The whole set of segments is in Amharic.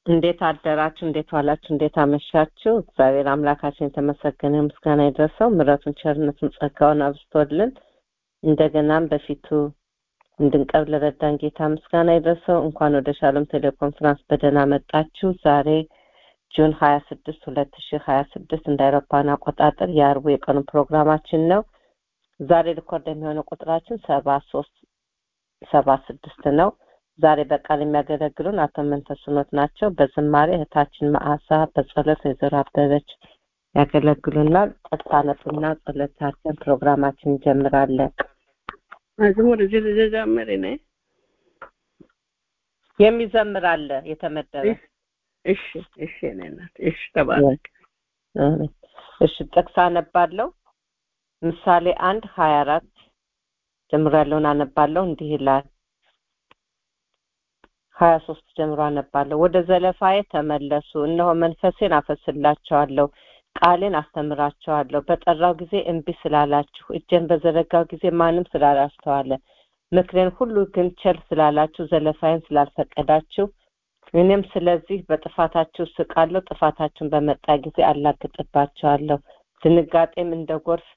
እንዴት አደራችሁ? እንዴት ዋላችሁ? እንዴት አመሻችሁ? እግዚአብሔር አምላካችን የተመሰገነ ምስጋና ይድረሰው። ምሕረቱን ቸርነቱን ጸጋውን አብዝቶልን እንደገናም በፊቱ እንድንቀርብ ለረዳን ጌታ ምስጋና ይድረሰው። እንኳን ወደ ሻሎም ቴሌኮንፈረንስ በደህና መጣችሁ። ዛሬ ጁን ሀያ ስድስት ሁለት ሺህ ሀያ ስድስት እንደ አውሮፓውያን አቆጣጠር የአርቡ የቀኑ ፕሮግራማችን ነው። ዛሬ ሪኮርድ የሚሆነው ቁጥራችን ሰባ ሶስት ሰባ ስድስት ነው። ዛሬ በቃል የሚያገለግሉን አቶ መንተስኖት ናቸው። በዝማሬ እህታችን መዓዛ፣ በጸሎት ወይዘሮ አበበች ያገለግሉናል። ጠጣነትና ጸሎታችን ፕሮግራማችን እንጀምራለን። መዝሙር እዚህ ልዘምር እኔ የሚዘምር አለ የተመደበ። እሺ እሺ እኔ እናት እሺ ተባረክ። እሺ ጥቅስ አነባለሁ። ምሳሌ አንድ ሀያ አራት ጀምሮ ያለውን አነባለሁ። እንዲህ ይላል ሀያ ሶስት ጀምሮ አነባለሁ። ወደ ዘለፋዬ ተመለሱ፣ እነሆ መንፈሴን አፈስላቸዋለሁ፣ ቃሌን አስተምራቸዋለሁ። በጠራው ጊዜ እምቢ ስላላችሁ፣ እጄን በዘረጋው ጊዜ ማንም ስላላስተዋለ፣ ምክሬን ሁሉ ግን ቸል ስላላችሁ፣ ዘለፋዬን ስላልፈቀዳችሁ፣ እኔም ስለዚህ በጥፋታችሁ ስቃለሁ። ጥፋታችሁን በመጣ ጊዜ አላግጥባቸዋለሁ። ድንጋጤም እንደ ጎርፍ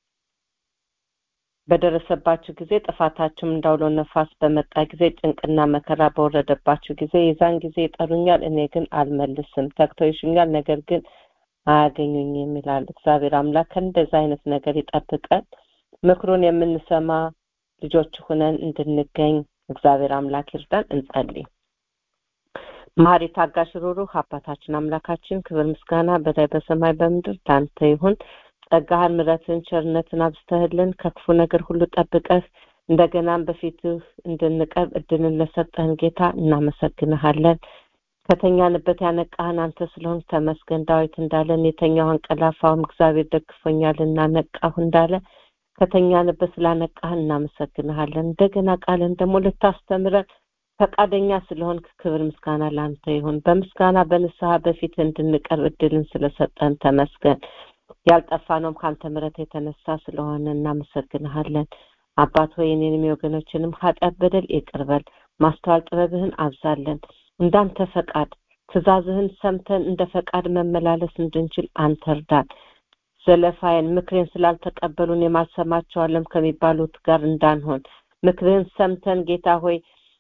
በደረሰባችሁ ጊዜ ጥፋታችሁም እንዳውሎ ነፋስ በመጣ ጊዜ ጭንቅና መከራ በወረደባችሁ ጊዜ የዛን ጊዜ ይጠሩኛል፣ እኔ ግን አልመልስም። ተግተው ይሹኛል፣ ነገር ግን አያገኙኝም ይላል እግዚአብሔር አምላክ። ከእንደዚህ አይነት ነገር ይጠብቀን። ምክሩን የምንሰማ ልጆች ሁነን እንድንገኝ እግዚአብሔር አምላክ ይርዳን። እንጸልይ። መሐሪ ታጋሽ፣ ሩሩህ አባታችን አምላካችን ክብር ምስጋና በላይ በሰማይ በምድር ለአንተ ይሁን። ጸጋህን ምሕረትን ቸርነትን አብዝተህልን ከክፉ ነገር ሁሉ ጠብቀህ እንደገናም በፊትህ እንድንቀርብ እድልን ለሰጠህን ጌታ እናመሰግንሃለን። ከተኛንበት ያነቃህን አንተ ስለሆን ተመስገን። ዳዊት እንዳለን የተኛው አንቀላፋውም እግዚአብሔር ደግፎኛልና ነቃሁ እንዳለ ከተኛንበት ስላነቃህን እናመሰግንሃለን። እንደገና ቃልን ደግሞ ልታስተምረን ፈቃደኛ ስለሆን ክብር ምስጋና ለአንተ ይሁን። በምስጋና በንስሐ በፊት እንድንቀርብ እድልን ስለሰጠን ተመስገን። ያልጠፋነውም ከአንተ ምሕረት የተነሳ ስለሆነ እናመሰግንሃለን። አባት ሆይ እኔንም የወገኖችንም ኃጢአት በደል ይቅር በል። ማስተዋል ጥበብህን አብዛለን። እንዳንተ ፈቃድ ትእዛዝህን ሰምተን እንደ ፈቃድ መመላለስ እንድንችል አንተ እርዳን። ዘለፋዬን ምክሬን ስላልተቀበሉን የማልሰማቸዋለም ከሚባሉት ጋር እንዳንሆን ምክርህን ሰምተን ጌታ ሆይ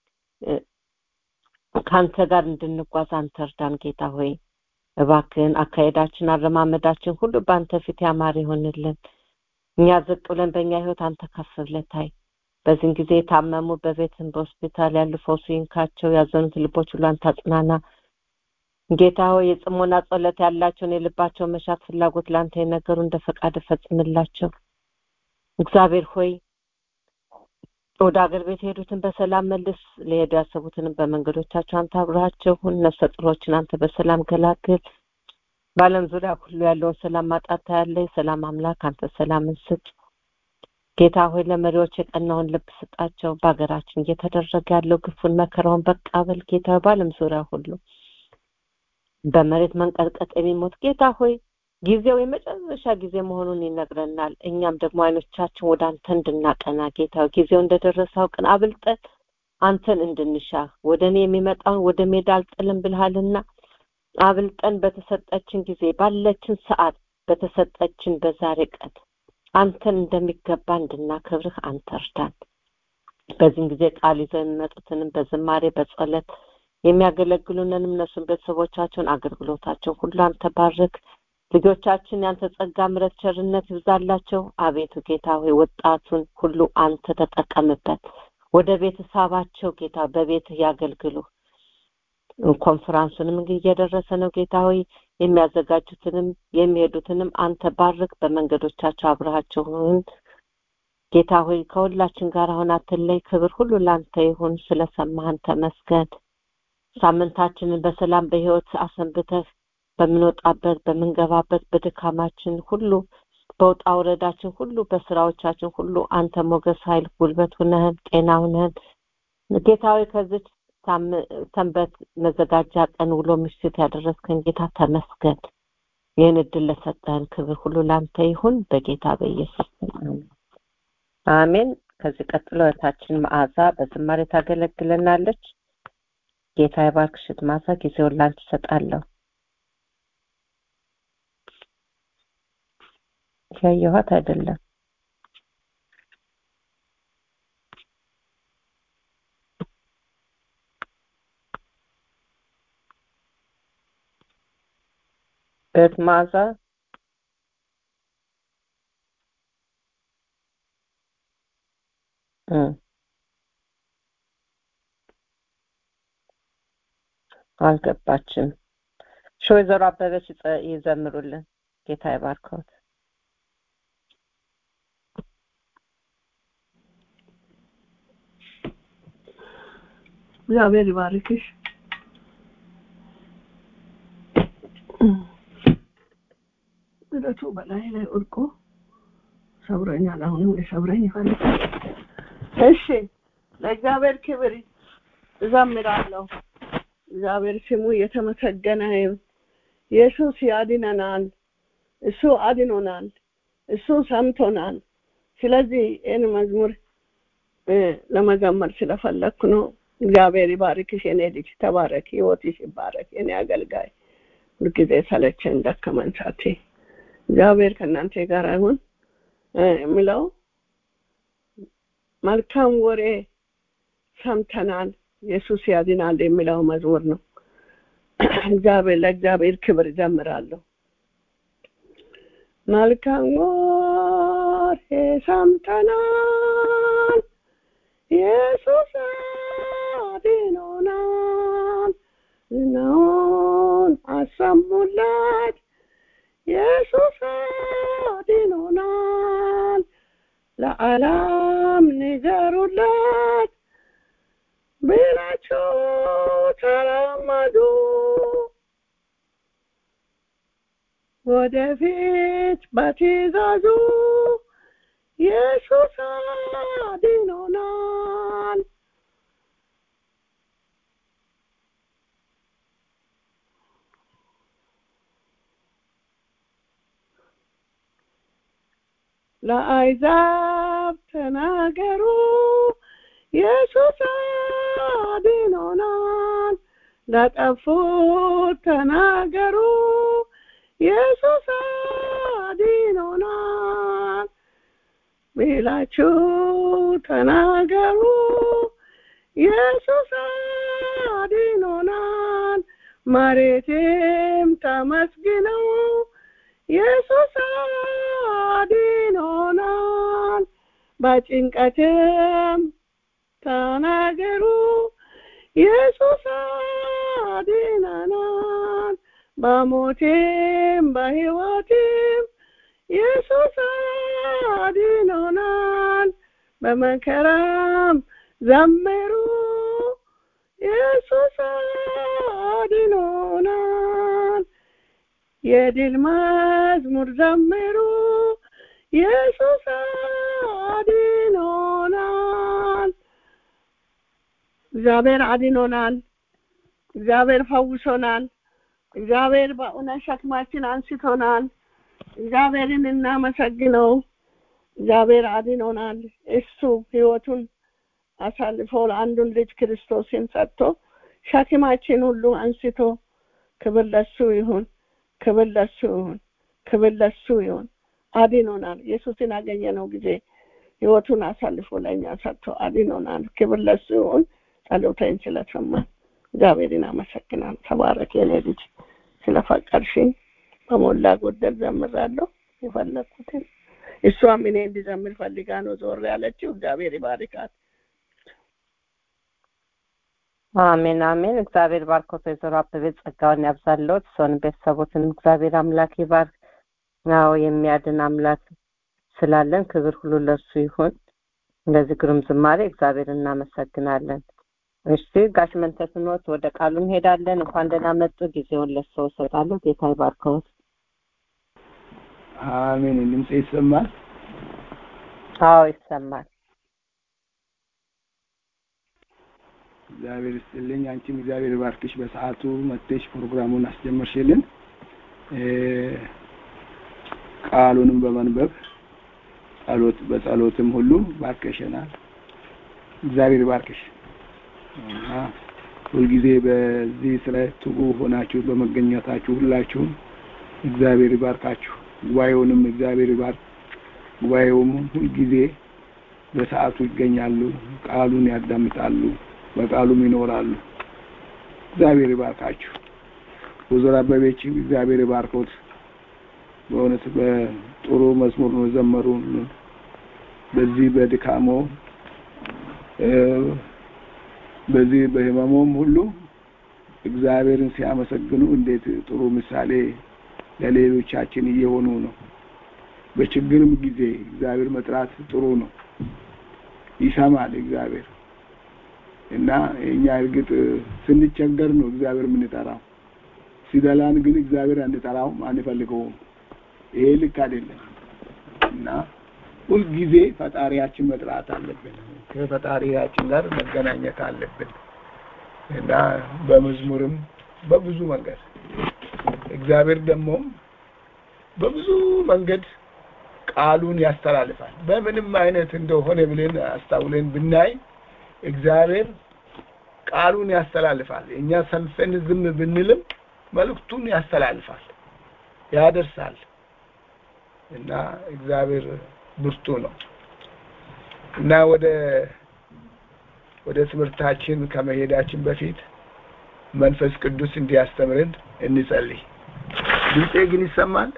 ከአንተ ጋር እንድንጓዝ አንተ እርዳን ጌታ ሆይ እባክህን አካሄዳችን አረማመዳችን ሁሉ በአንተ ፊት ያማረ ይሆንልን። እኛ ዝቅ ብለን በእኛ ህይወት አንተ ከፍ ብለህ ታይ። በዚህን ጊዜ የታመሙ በቤትም በሆስፒታል ያሉ ፈውሱ ይንካቸው። ያዘኑት ልቦች ሁሉ አንተ አጽናና። ጌታ ሆይ የጽሞና ጸሎት ያላቸውን የልባቸው መሻት ፍላጎት ለአንተ የነገሩ እንደ ፈቃድ ፈጽምላቸው። እግዚአብሔር ሆይ ወደ አገር ቤት የሄዱትን በሰላም መልስ። ሊሄዱ ያሰቡትንም በመንገዶቻቸው አንተ አብረሃቸው ሁን። ነፍሰ ጡሮችን አንተ በሰላም ገላግል። በዓለም ዙሪያ ሁሉ ያለውን ሰላም ማጣት ያለ የሰላም አምላክ አንተ ሰላምን ስጥ። ጌታ ሆይ ለመሪዎች የቀናውን ልብ ስጣቸው። በሀገራችን እየተደረገ ያለው ግፉን መከራውን በቃ በል ጌታ ሆይ በዓለም ዙሪያ ሁሉ በመሬት መንቀጥቀጥ የሚሞት ጌታ ሆይ ጊዜው የመጨረሻ ጊዜ መሆኑን ይነግረናል። እኛም ደግሞ አይኖቻችን ወደ አንተ እንድናቀና ጌታ ጊዜው እንደደረሰ አውቅን አብልጠን አንተን እንድንሻ ወደ እኔ የሚመጣውን ወደ ሜዳ አልጥልም ብልሃልና አብልጠን በተሰጠችን ጊዜ ባለችን ሰዓት በተሰጠችን በዛሬ ቀን አንተን እንደሚገባ እንድናከብርህ አንተ እርዳን። በዚህም ጊዜ ቃል ይዘው የሚመጡትንም በዝማሬ በጸሎት የሚያገለግሉንን እነሱን ቤተሰቦቻቸውን አገልግሎታቸውን ሁሉ አንተ ባርክ። ልጆቻችን ያንተ ጸጋ ምሕረት ቸርነት ይብዛላቸው። አቤቱ ጌታ ሆይ ወጣቱን ሁሉ አንተ ተጠቀምበት። ወደ ቤት ሳባቸው ጌታ በቤትህ ያገልግሉ። ኮንፈራንሱንም እንግዲህ እየደረሰ ነው ጌታ ሆይ የሚያዘጋጁትንም የሚሄዱትንም አንተ ባርክ። በመንገዶቻቸው አብረሃቸው ሁን ጌታ ሆይ ከሁላችን ጋር አሁን አትለይ። ክብር ሁሉ ለአንተ ይሁን። ስለሰማህን ተመስገን። ሳምንታችንን በሰላም በህይወት አሰንብተህ በምንወጣበት በምንገባበት በድካማችን ሁሉ በውጣ ውረዳችን ሁሉ በስራዎቻችን ሁሉ አንተ ሞገስ፣ ኃይል፣ ጉልበት ሁነህን ጤና ሁነህን ጌታዊ ከዚች ሰንበት መዘጋጃ ቀን ውሎ ምሽት ያደረስከን ጌታ ተመስገን። ይህን እድል ለሰጠህን ክብር ሁሉ ለአንተ ይሁን በጌታ በኢየሱስ አሜን። ከዚህ ቀጥሎ እህታችን መዓዛ በዝማሬ ታገለግለናለች። ጌታ ይባርክሽ ማታ ጊዜውን ላንቺ እሰጣለሁ ያየኋት አይደለም እህት መዓዛ እ አልገባችም እሺ ወይዘሮ አበበች ይጸ- ይዘምሩልን ጌታ ይባርከዎት እግዚአብሔር ይባርክሽ ምሕረቱ በላይ ላይ ወድቆ ሰብረኛል አሁንም ሊሰብረኝ ይፈልጋል እሺ ለእግዚአብሔር ክብር እዘምራለሁ እግዚአብሔር ስሙ የተመሰገነ ይሁን ኢየሱስ ያድነናል እሱ አድኖናል እሱ ሰምቶናል ስለዚህ ይህን መዝሙር እ፣ ለመዘመር ስለፈለግኩ ነው እግዚአብሔር ይባርክሽ የኔ ልጅ ተባረክ ህይወትሽ ይባረክ የኔ አገልጋይ ሁልጊዜ ሰለቸን ደከመን ሳቴ እግዚአብሔር ከእናንተ ጋር ይሁን እ፣ የሚለው መልካም ወሬ ሰምተናል ኢየሱስ ያድናል የሚለው መዝሙር ነው እግዚአብሔር ለእግዚአብሔር ክብር እዘምራለሁ መልካም ወሬ ሰምተናል ኢየሱስ አድኖናል ዝናውን አሰሙለት ኢየሱስ አድኖናል ለዓለም ንገሩለት ብላችሁ ተራመዱ ወደፊት በትእዛዙ ኢየሱስ አድኖናል ለአሕዛብ ተናገሩ ኢየሱስ አድኖናል ለጠፉት ተናገሩ ኢየሱስ አድኖናል ብላችሁ ተናገሩ ኢየሱስ አድኖናል መሬትም ተመስግነው ኢየሱስ አድኖናል በጭንቀትም ተናገሩ ኢየሱስ አድነናል በሞቴም በሕይወቴም ኢየሱስ አድኖናል በመከራም ዘምሩ ኢየሱስ አድኖናል የድል መዝሙር ዘምሩ ኢየሱስ አድኖናል እግዚአብሔር አድኖናል እግዚአብሔር ፈውሶናል እግዚአብሔር በእውነት ሸክማችን አንስቶናል እግዚአብሔርን እናመሰግነው እግዚአብሔር አድኖናል እሱ ህይወቱን አሳልፎ ለአንዱን ልጅ ክርስቶስን ሰጥቶ ሸክማችን ሁሉ አንስቶ ክብር ለሱ ይሁን ክብር ለሱ ይሁን ክብር ለሱ ይሁን አድኖናል ኢየሱስን አገኘነው ጊዜ ህይወቱን አሳልፎ ለእኛ ሰጥቶ አድኖናል ክብር ለሱ ይሁን ጸሎተኝ ስለሰማ እግዚአብሔርን አመሰግናል ተባረክ የኔ ልጅ ስለፈቀድሽኝ በሞላ ጎደል ዘምራለሁ የፈለግኩትን እሷም እኔ እንዲዘምር ፈልጋ ነው ዞር ያለችው እግዚአብሔር ይባርካት አሜን አሜን እግዚአብሔር ባርኮት ወይዘሮ አበቤ ጸጋውን ያብዛለዎት ሰውን ቤተሰቦትን እግዚአብሔር አምላክ ይባርክ አዎ የሚያድን አምላክ ስላለን ክብር ሁሉ ለሱ ይሁን እንደዚህ ግሩም ዝማሬ እግዚአብሔር እናመሰግናለን እሺ ጋሽ መንተስኖት ወደ ቃሉ እንሄዳለን እንኳን ደህና መጡ ጊዜውን ለሰው እሰጣለሁ ጌታ ይባርከዎት አሜን ድምጽ ይሰማል አዎ ይሰማል እግዚአብሔር ይስጥልኝ አንቺም እግዚአብሔር ባርክሽ በሰዓቱ መጥተሽ ፕሮግራሙን አስጀመርሽልን እ፣ ቃሉንም በመንበብ ጸሎት በጸሎትም ሁሉ ባርከሽናል እግዚአብሔር ባርክሽ እና ሁልጊዜ በዚህ ስለ ትጉ ሆናችሁ በመገኘታችሁ ሁላችሁም እግዚአብሔር ይባርካችሁ። ጉባኤውንም እግዚአብሔር ይባርክ። ጉባኤውም ሁልጊዜ በሰዓቱ ይገኛሉ፣ ቃሉን ያዳምጣሉ፣ በቃሉም ይኖራሉ። እግዚአብሔር ይባርካችሁ። ወይዘሮ አበቤች እግዚአብሔር ይባርኮት። በእውነት በጥሩ መዝሙር ነው የዘመሩ። በዚህ በድካሞ በዚህ በህመሙም ሁሉ እግዚአብሔርን ሲያመሰግኑ እንዴት ጥሩ ምሳሌ ለሌሎቻችን እየሆኑ ነው። በችግርም ጊዜ እግዚአብሔር መጥራት ጥሩ ነው። ይሰማል እግዚአብሔር እና እኛ እርግጥ ስንቸገር ነው እግዚአብሔር የምንጠራው። ሲደላን ግን እግዚአብሔር አንጠራውም፣ አንፈልገውም። ይሄ ልክ አይደለም እና ሁልጊዜ ፈጣሪያችን መጥራት አለብን። ከፈጣሪያችን ጋር መገናኘት አለብን እና በመዝሙርም በብዙ መንገድ እግዚአብሔር ደግሞ በብዙ መንገድ ቃሉን ያስተላልፋል። በምንም አይነት እንደሆነ ብለን አስታውለን ብናይ እግዚአብሔር ቃሉን ያስተላልፋል። እኛ ሰንፈን ዝም ብንልም መልእክቱን ያስተላልፋል፣ ያደርሳል እና እግዚአብሔር ብርቱ ነው እና ወደ ወደ ትምህርታችን ከመሄዳችን በፊት መንፈስ ቅዱስ እንዲያስተምርን እንጸልይ። ድምፄ ግን ይሰማል?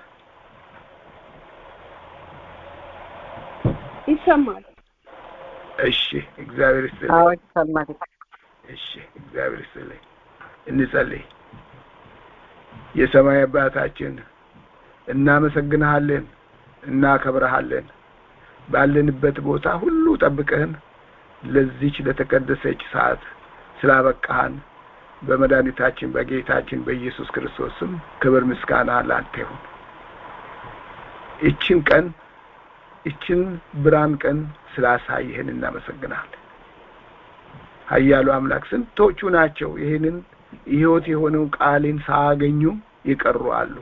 ይሰማል። እሺ፣ እግዚአብሔር ይስጥልኝ። አዎ ይሰማል። እሺ፣ እግዚአብሔር ይስጥልኝ። እንጸልይ። የሰማይ አባታችን እናመሰግንሃለን፣ እናከብረሃለን። ባለንበት ቦታ ሁሉ ጠብቀህን ለዚች ለተቀደሰች ሰዓት ስላበቃህን በመድኃኒታችን በጌታችን በኢየሱስ ክርስቶስ ስም ክብር ምስጋና ላንተ ይሁን። ይችን ቀን ይችን ብርሃን ቀን ስላሳየህን እናመሰግናለን። ኃያሉ አምላክ ስንቶቹ ናቸው ይህንን ሕይወት የሆነው ቃልን ሳያገኙ ይቀሩ አሉ።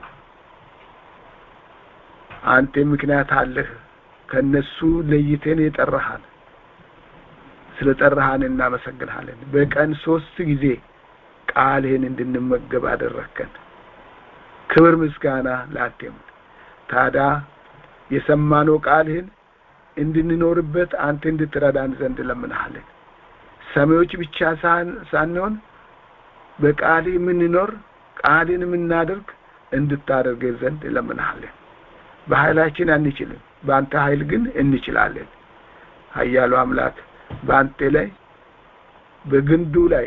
አንተ ምክንያት አለህ። ከነሱ ለይተን የጠራሃን ስለ ጠራሃን እናመሰግንሃለን። በቀን ሶስት ጊዜ ቃልህን እንድንመገብ አደረግከን። ክብር ምስጋና ላንተ ይሁን። ታዲያ የሰማነው ቃልህን እንድንኖርበት አንተ እንድትረዳን ዘንድ ለምንሃለን። ሰሚዎች ብቻ ሳንሆን በቃልህ የምንኖር ቃልን የምናደርግ እንድታደርገን ዘንድ ለምንሃለን። በኃይላችን አንችልም፣ በአንተ ኃይል ግን እንችላለን። ኃያሉ አምላክ በአንተ ላይ በግንዱ ላይ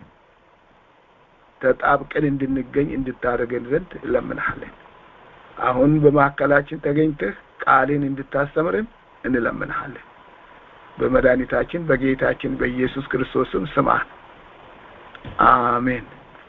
ተጣብቀን እንድንገኝ እንድታደርገን ዘንድ እለምንሃለን። አሁን በመካከላችን ተገኝተህ ቃልን እንድታስተምርን እንለምንሃለን። በመድኃኒታችን በጌታችን በኢየሱስ ክርስቶስም ስማን። አሜን።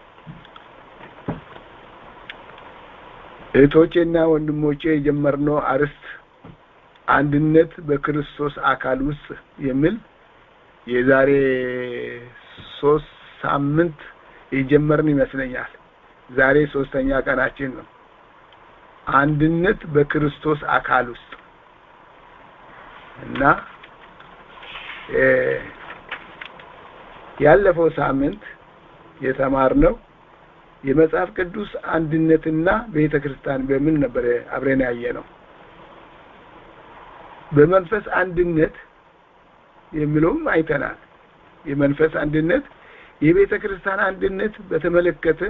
እህቶቼና ወንድሞቼ የጀመርነው አርዕስት አንድነት በክርስቶስ አካል ውስጥ የሚል የዛሬ ሶስት ሳምንት የጀመርን ይመስለኛል። ዛሬ ሶስተኛ ቀናችን ነው። አንድነት በክርስቶስ አካል ውስጥ እና ያለፈው ሳምንት የተማርነው የመጽሐፍ ቅዱስ አንድነትና ቤተ ክርስቲያን በምን ነበር አብረን ያየ ነው። በመንፈስ አንድነት የሚለውም አይተናል። የመንፈስ አንድነት የቤተ ክርስቲያን አንድነት በተመለከተ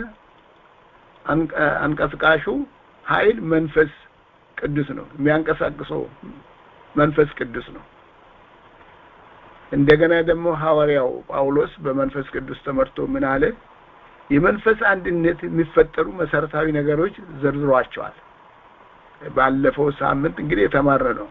አንቀስቃሹ ኃይል መንፈስ ቅዱስ ነው። የሚያንቀሳቅሰው መንፈስ ቅዱስ ነው። እንደገና ደግሞ ሐዋርያው ጳውሎስ በመንፈስ ቅዱስ ተመርቶ ምን አለ? የመንፈስ አንድነት የሚፈጠሩ መሰረታዊ ነገሮች ዘርዝሯቸዋል። ባለፈው ሳምንት እንግዲህ የተማረ ነው።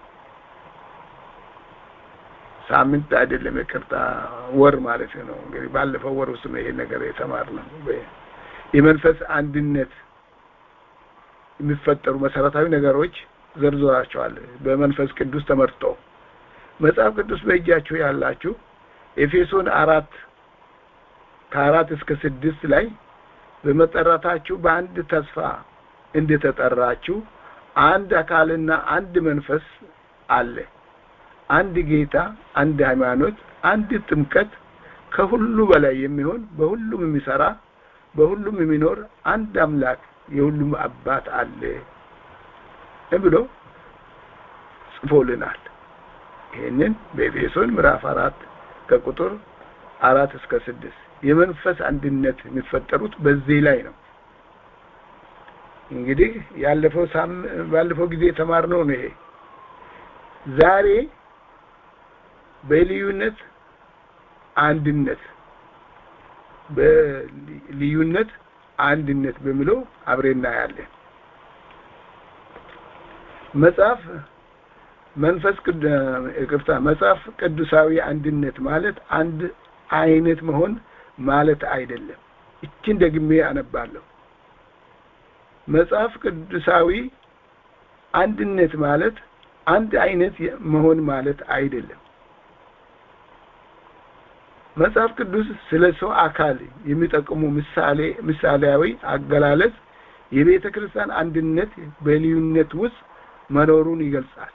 ሳምንት አይደለም፣ ይቅርታ ወር ማለት ነው። እንግዲህ ባለፈው ወር ውስጥ ነው ይሄ ነገር የተማርነው። የመንፈስ አንድነት የሚፈጠሩ መሰረታዊ ነገሮች ዘርዝሯቸዋል በመንፈስ ቅዱስ ተመርቶ መጽሐፍ ቅዱስ በእጃችሁ ያላችሁ ኤፌሶን አራት ከአራት እስከ ስድስት ላይ በመጠራታችሁ በአንድ ተስፋ እንደተጠራችሁ አንድ አካልና አንድ መንፈስ አለ፣ አንድ ጌታ፣ አንድ ሃይማኖት፣ አንድ ጥምቀት፣ ከሁሉ በላይ የሚሆን በሁሉም የሚሰራ በሁሉም የሚኖር አንድ አምላክ የሁሉም አባት አለ ብሎ ጽፎልናል። ይህንን በኤፌሶን ምዕራፍ አራት ከቁጥር አራት እስከ ስድስት የመንፈስ አንድነት የሚፈጠሩት በዚህ ላይ ነው። እንግዲህ ያለፈው ሳም ባለፈው ጊዜ የተማርነው ነው ይሄ። ዛሬ በልዩነት አንድነት በልዩነት አንድነት በሚለው አብሬ እናያለን። መጽሐፍ መንፈስ ይቅርታ፣ መጽሐፍ ቅዱሳዊ አንድነት ማለት አንድ አይነት መሆን ማለት አይደለም። እችን ደግሜ አነባለሁ። መጽሐፍ ቅዱሳዊ አንድነት ማለት አንድ አይነት መሆን ማለት አይደለም። መጽሐፍ ቅዱስ ስለ ሰው አካል የሚጠቅሙ ምሳሌ ምሳሌያዊ አገላለጽ የቤተ ክርስቲያን አንድነት በልዩነት ውስጥ መኖሩን ይገልጻል።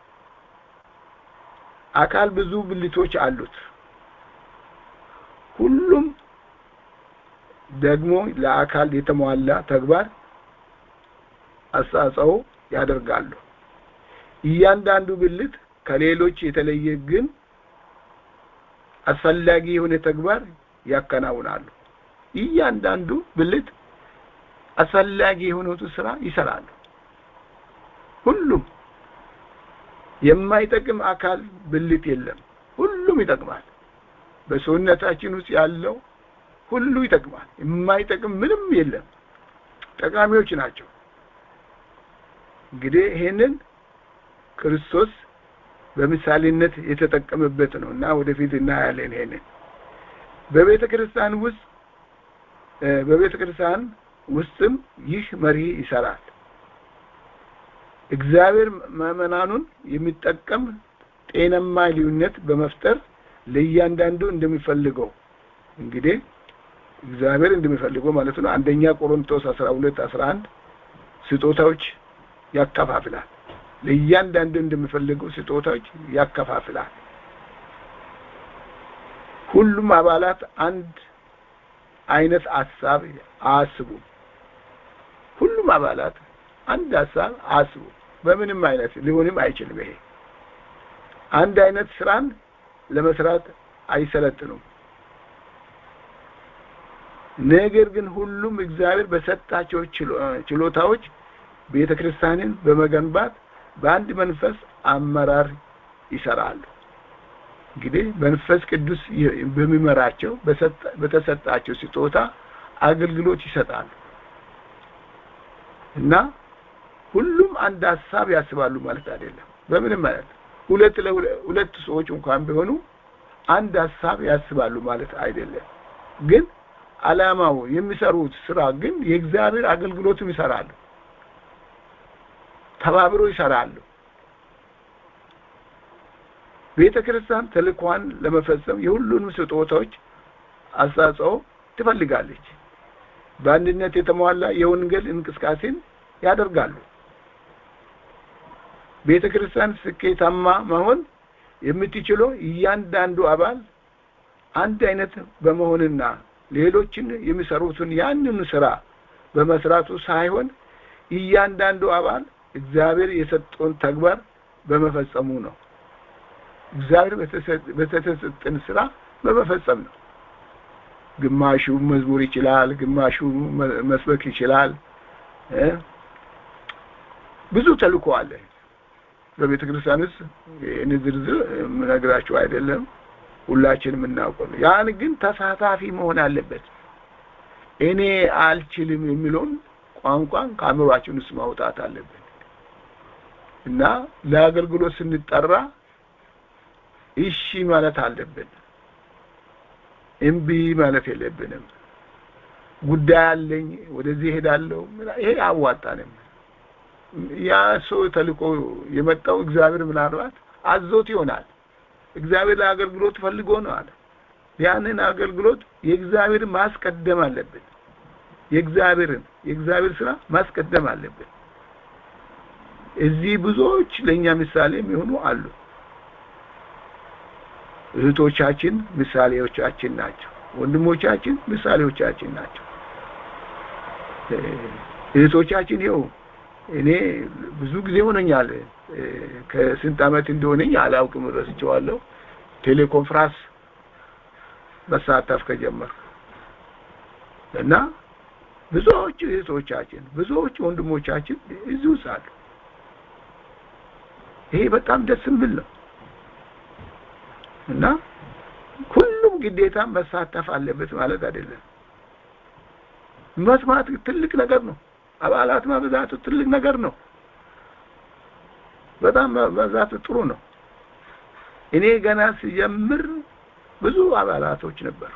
አካል ብዙ ብልቶች አሉት። ሁሉም ደግሞ ለአካል የተሟላ ተግባር አስተዋጽኦ ያደርጋሉ። እያንዳንዱ ብልት ከሌሎች የተለየ ግን አስፈላጊ የሆነ ተግባር ያከናውናሉ። እያንዳንዱ ብልት አስፈላጊ የሆኑትን ስራ ይሰራሉ። ሁሉም የማይጠቅም አካል ብልት የለም። ሁሉም ይጠቅማል። በሰውነታችን ውስጥ ያለው ሁሉ ይጠቅማል። የማይጠቅም ምንም የለም። ጠቃሚዎች ናቸው። እንግዲህ ይሄንን ክርስቶስ በምሳሌነት የተጠቀመበት ነው እና ወደፊት እናያለን። ይሄንን በቤተ ክርስቲያን ውስጥ በቤተ ክርስቲያን ውስጥም ይህ መሪ ይሰራል። እግዚአብሔር ምዕመናኑን የሚጠቀም ጤናማ ልዩነት በመፍጠር ለእያንዳንዱ እንደሚፈልገው እንግዲህ እግዚአብሔር እንደሚፈልገው ማለት ነው። አንደኛ ቆሮንቶስ አስራ ሁለት አስራ አንድ ስጦታዎች ያከፋፍላል። ለእያንዳንዱ እንደሚፈልገው ስጦታዎች ያከፋፍላል። ሁሉም አባላት አንድ አይነት ሀሳብ አያስቡም። ሁሉም አባላት አንድ ሀሳብ አያስቡም። በምንም አይነት ሊሆንም አይችልም። ይሄ አንድ አይነት ስራን ለመስራት አይሰለጥኑም። ነገር ግን ሁሉም እግዚአብሔር በሰጣቸው ችሎታዎች ቤተ ክርስቲያንን በመገንባት በአንድ መንፈስ አመራር ይሰራሉ። እንግዲህ መንፈስ ቅዱስ በሚመራቸው በተሰጣቸው ስጦታ አገልግሎት ይሰጣሉ እና ሁሉም አንድ ሀሳብ ያስባሉ ማለት አይደለም። በምንም አይነት ሁለት ሁለት ሰዎች እንኳን ቢሆኑ አንድ ሀሳብ ያስባሉ ማለት አይደለም። ግን አላማው የሚሰሩት ስራ ግን የእግዚአብሔር አገልግሎትም ይሰራሉ። ተባብሮ ይሰራሉ። ቤተ ክርስቲያን ተልኳን ለመፈጸም የሁሉንም ስጦታዎች አስተዋጽኦ ትፈልጋለች። በአንድነት የተሟላ የወንጌል እንቅስቃሴን ያደርጋሉ። ቤተ ክርስቲያን ስኬታማ መሆን የምትችለው እያንዳንዱ አባል አንድ አይነት በመሆንና ሌሎችን የሚሰሩትን ያንን ስራ በመስራቱ ሳይሆን እያንዳንዱ አባል እግዚአብሔር የሰጠውን ተግባር በመፈጸሙ ነው። እግዚአብሔር በተሰጠን ስራ በመፈጸም ነው። ግማሹ መዝሙር ይችላል፣ ግማሹ መስበክ ይችላል። ብዙ ተልእኮ አለ በቤተ ክርስቲያን ውስጥ። ይህን ዝርዝር የምነግራችሁ አይደለም፣ ሁላችንም እናውቀው ነው። ያን ግን ተሳታፊ መሆን አለበት። እኔ አልችልም የሚለውን ቋንቋን ከአእምሯችን ውስጥ ማውጣት አለብን እና ለአገልግሎት ስንጠራ እሺ ማለት አለብን። እምቢ ማለት የለብንም። ጉዳይ አለኝ ወደዚህ ሄዳለሁ፣ ይሄ አዋጣንም። ያ ሰው ተልኮ የመጣው እግዚአብሔር ምናልባት አዞት ይሆናል። እግዚአብሔር ለአገልግሎት ፈልጎ ነው አለ። ያንን አገልግሎት የእግዚአብሔር ማስቀደም አለብን። የእግዚአብሔርን የእግዚአብሔር ስራ ማስቀደም አለብን። እዚህ ብዙዎች ለእኛ ምሳሌ የሚሆኑ አሉ። እህቶቻችን ምሳሌዎቻችን ናቸው። ወንድሞቻችን ምሳሌዎቻችን ናቸው። እህቶቻችን ይኸው እኔ ብዙ ጊዜ ሆነኛል ከስንት ዓመት እንደሆነኝ አላውቅም፣ ረስቼዋለሁ። ቴሌኮንፍራንስ መሳተፍ ከጀመርኩ እና ብዙዎቹ እህቶቻችን ብዙዎቹ ወንድሞቻችን እዚሁ ሳሉ ይሄ በጣም ደስ የሚል ነው እና ሁሉም ግዴታ መሳተፍ አለበት ማለት አይደለም። መስማት ትልቅ ነገር ነው። አባላት መብዛቱ ትልቅ ነገር ነው። በጣም መብዛቱ ጥሩ ነው። እኔ ገና ሲጀምር ብዙ አባላቶች ነበሩ።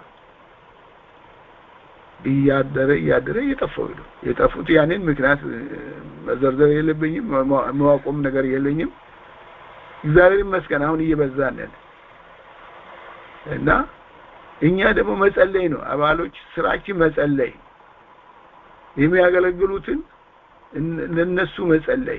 እያደረ እያደረ እየጠፉ ሄዱ። የጠፉት ያንን ምክንያት መዘርዘር የለብኝም፣ መዋቆም ነገር የለኝም። እግዚአብሔር ይመስገን አሁን እየበዛን ነን እና እኛ ደግሞ መጸለይ ነው። አባሎች ስራችን መጸለይ፣ የሚያገለግሉትን ለነሱ መጸለይ፣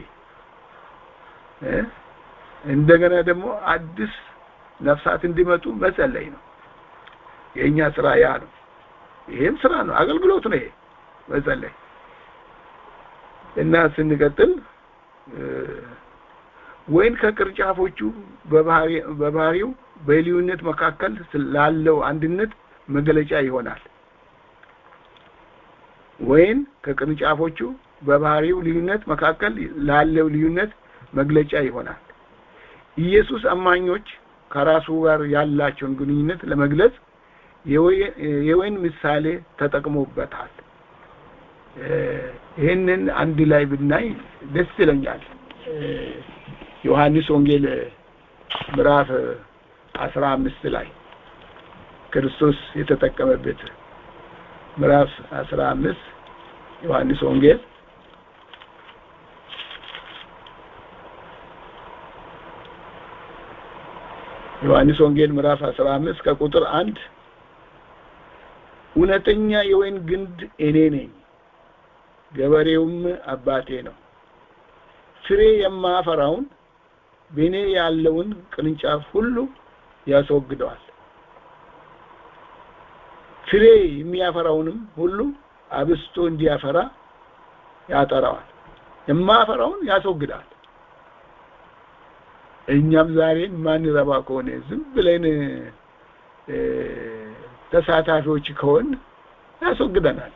እንደገና ደግሞ አዲስ ነፍሳት እንዲመጡ መጸለይ ነው። የእኛ ስራ ያ ነው። ይሄም ስራ ነው፣ አገልግሎት ነው። ይሄ መጸለይ እና ስንቀጥል ወይን ከቅርንጫፎቹ በባህሪው በልዩነት መካከል ላለው አንድነት መገለጫ ይሆናል። ወይን ከቅርንጫፎቹ በባህሪው ልዩነት መካከል ላለው ልዩነት መግለጫ ይሆናል። ኢየሱስ አማኞች ከራሱ ጋር ያላቸውን ግንኙነት ለመግለጽ የወይን ምሳሌ ተጠቅሞበታል። ይህንን አንድ ላይ ብናይ ደስ ይለኛል። ዮሐንስ ወንጌል ምዕራፍ አስራ አምስት ላይ ክርስቶስ የተጠቀመበት ምዕራፍ አስራ አምስት ዮሐንስ ወንጌል ዮሐንስ ወንጌል ምዕራፍ አስራ አምስት ከቁጥር አንድ እውነተኛ የወይን ግንድ እኔ ነኝ፣ ገበሬውም አባቴ ነው። ፍሬ የማፈራውን በእኔ ያለውን ቅርንጫፍ ሁሉ ያስወግደዋል። ፍሬ የሚያፈራውንም ሁሉ አብስቶ እንዲያፈራ ያጠራዋል። የማፈራውን ያስወግዳል። እኛም ዛሬ ማንረባ ከሆነ ዝም ብለን ተሳታፊዎች ከሆን ያስወግደናል።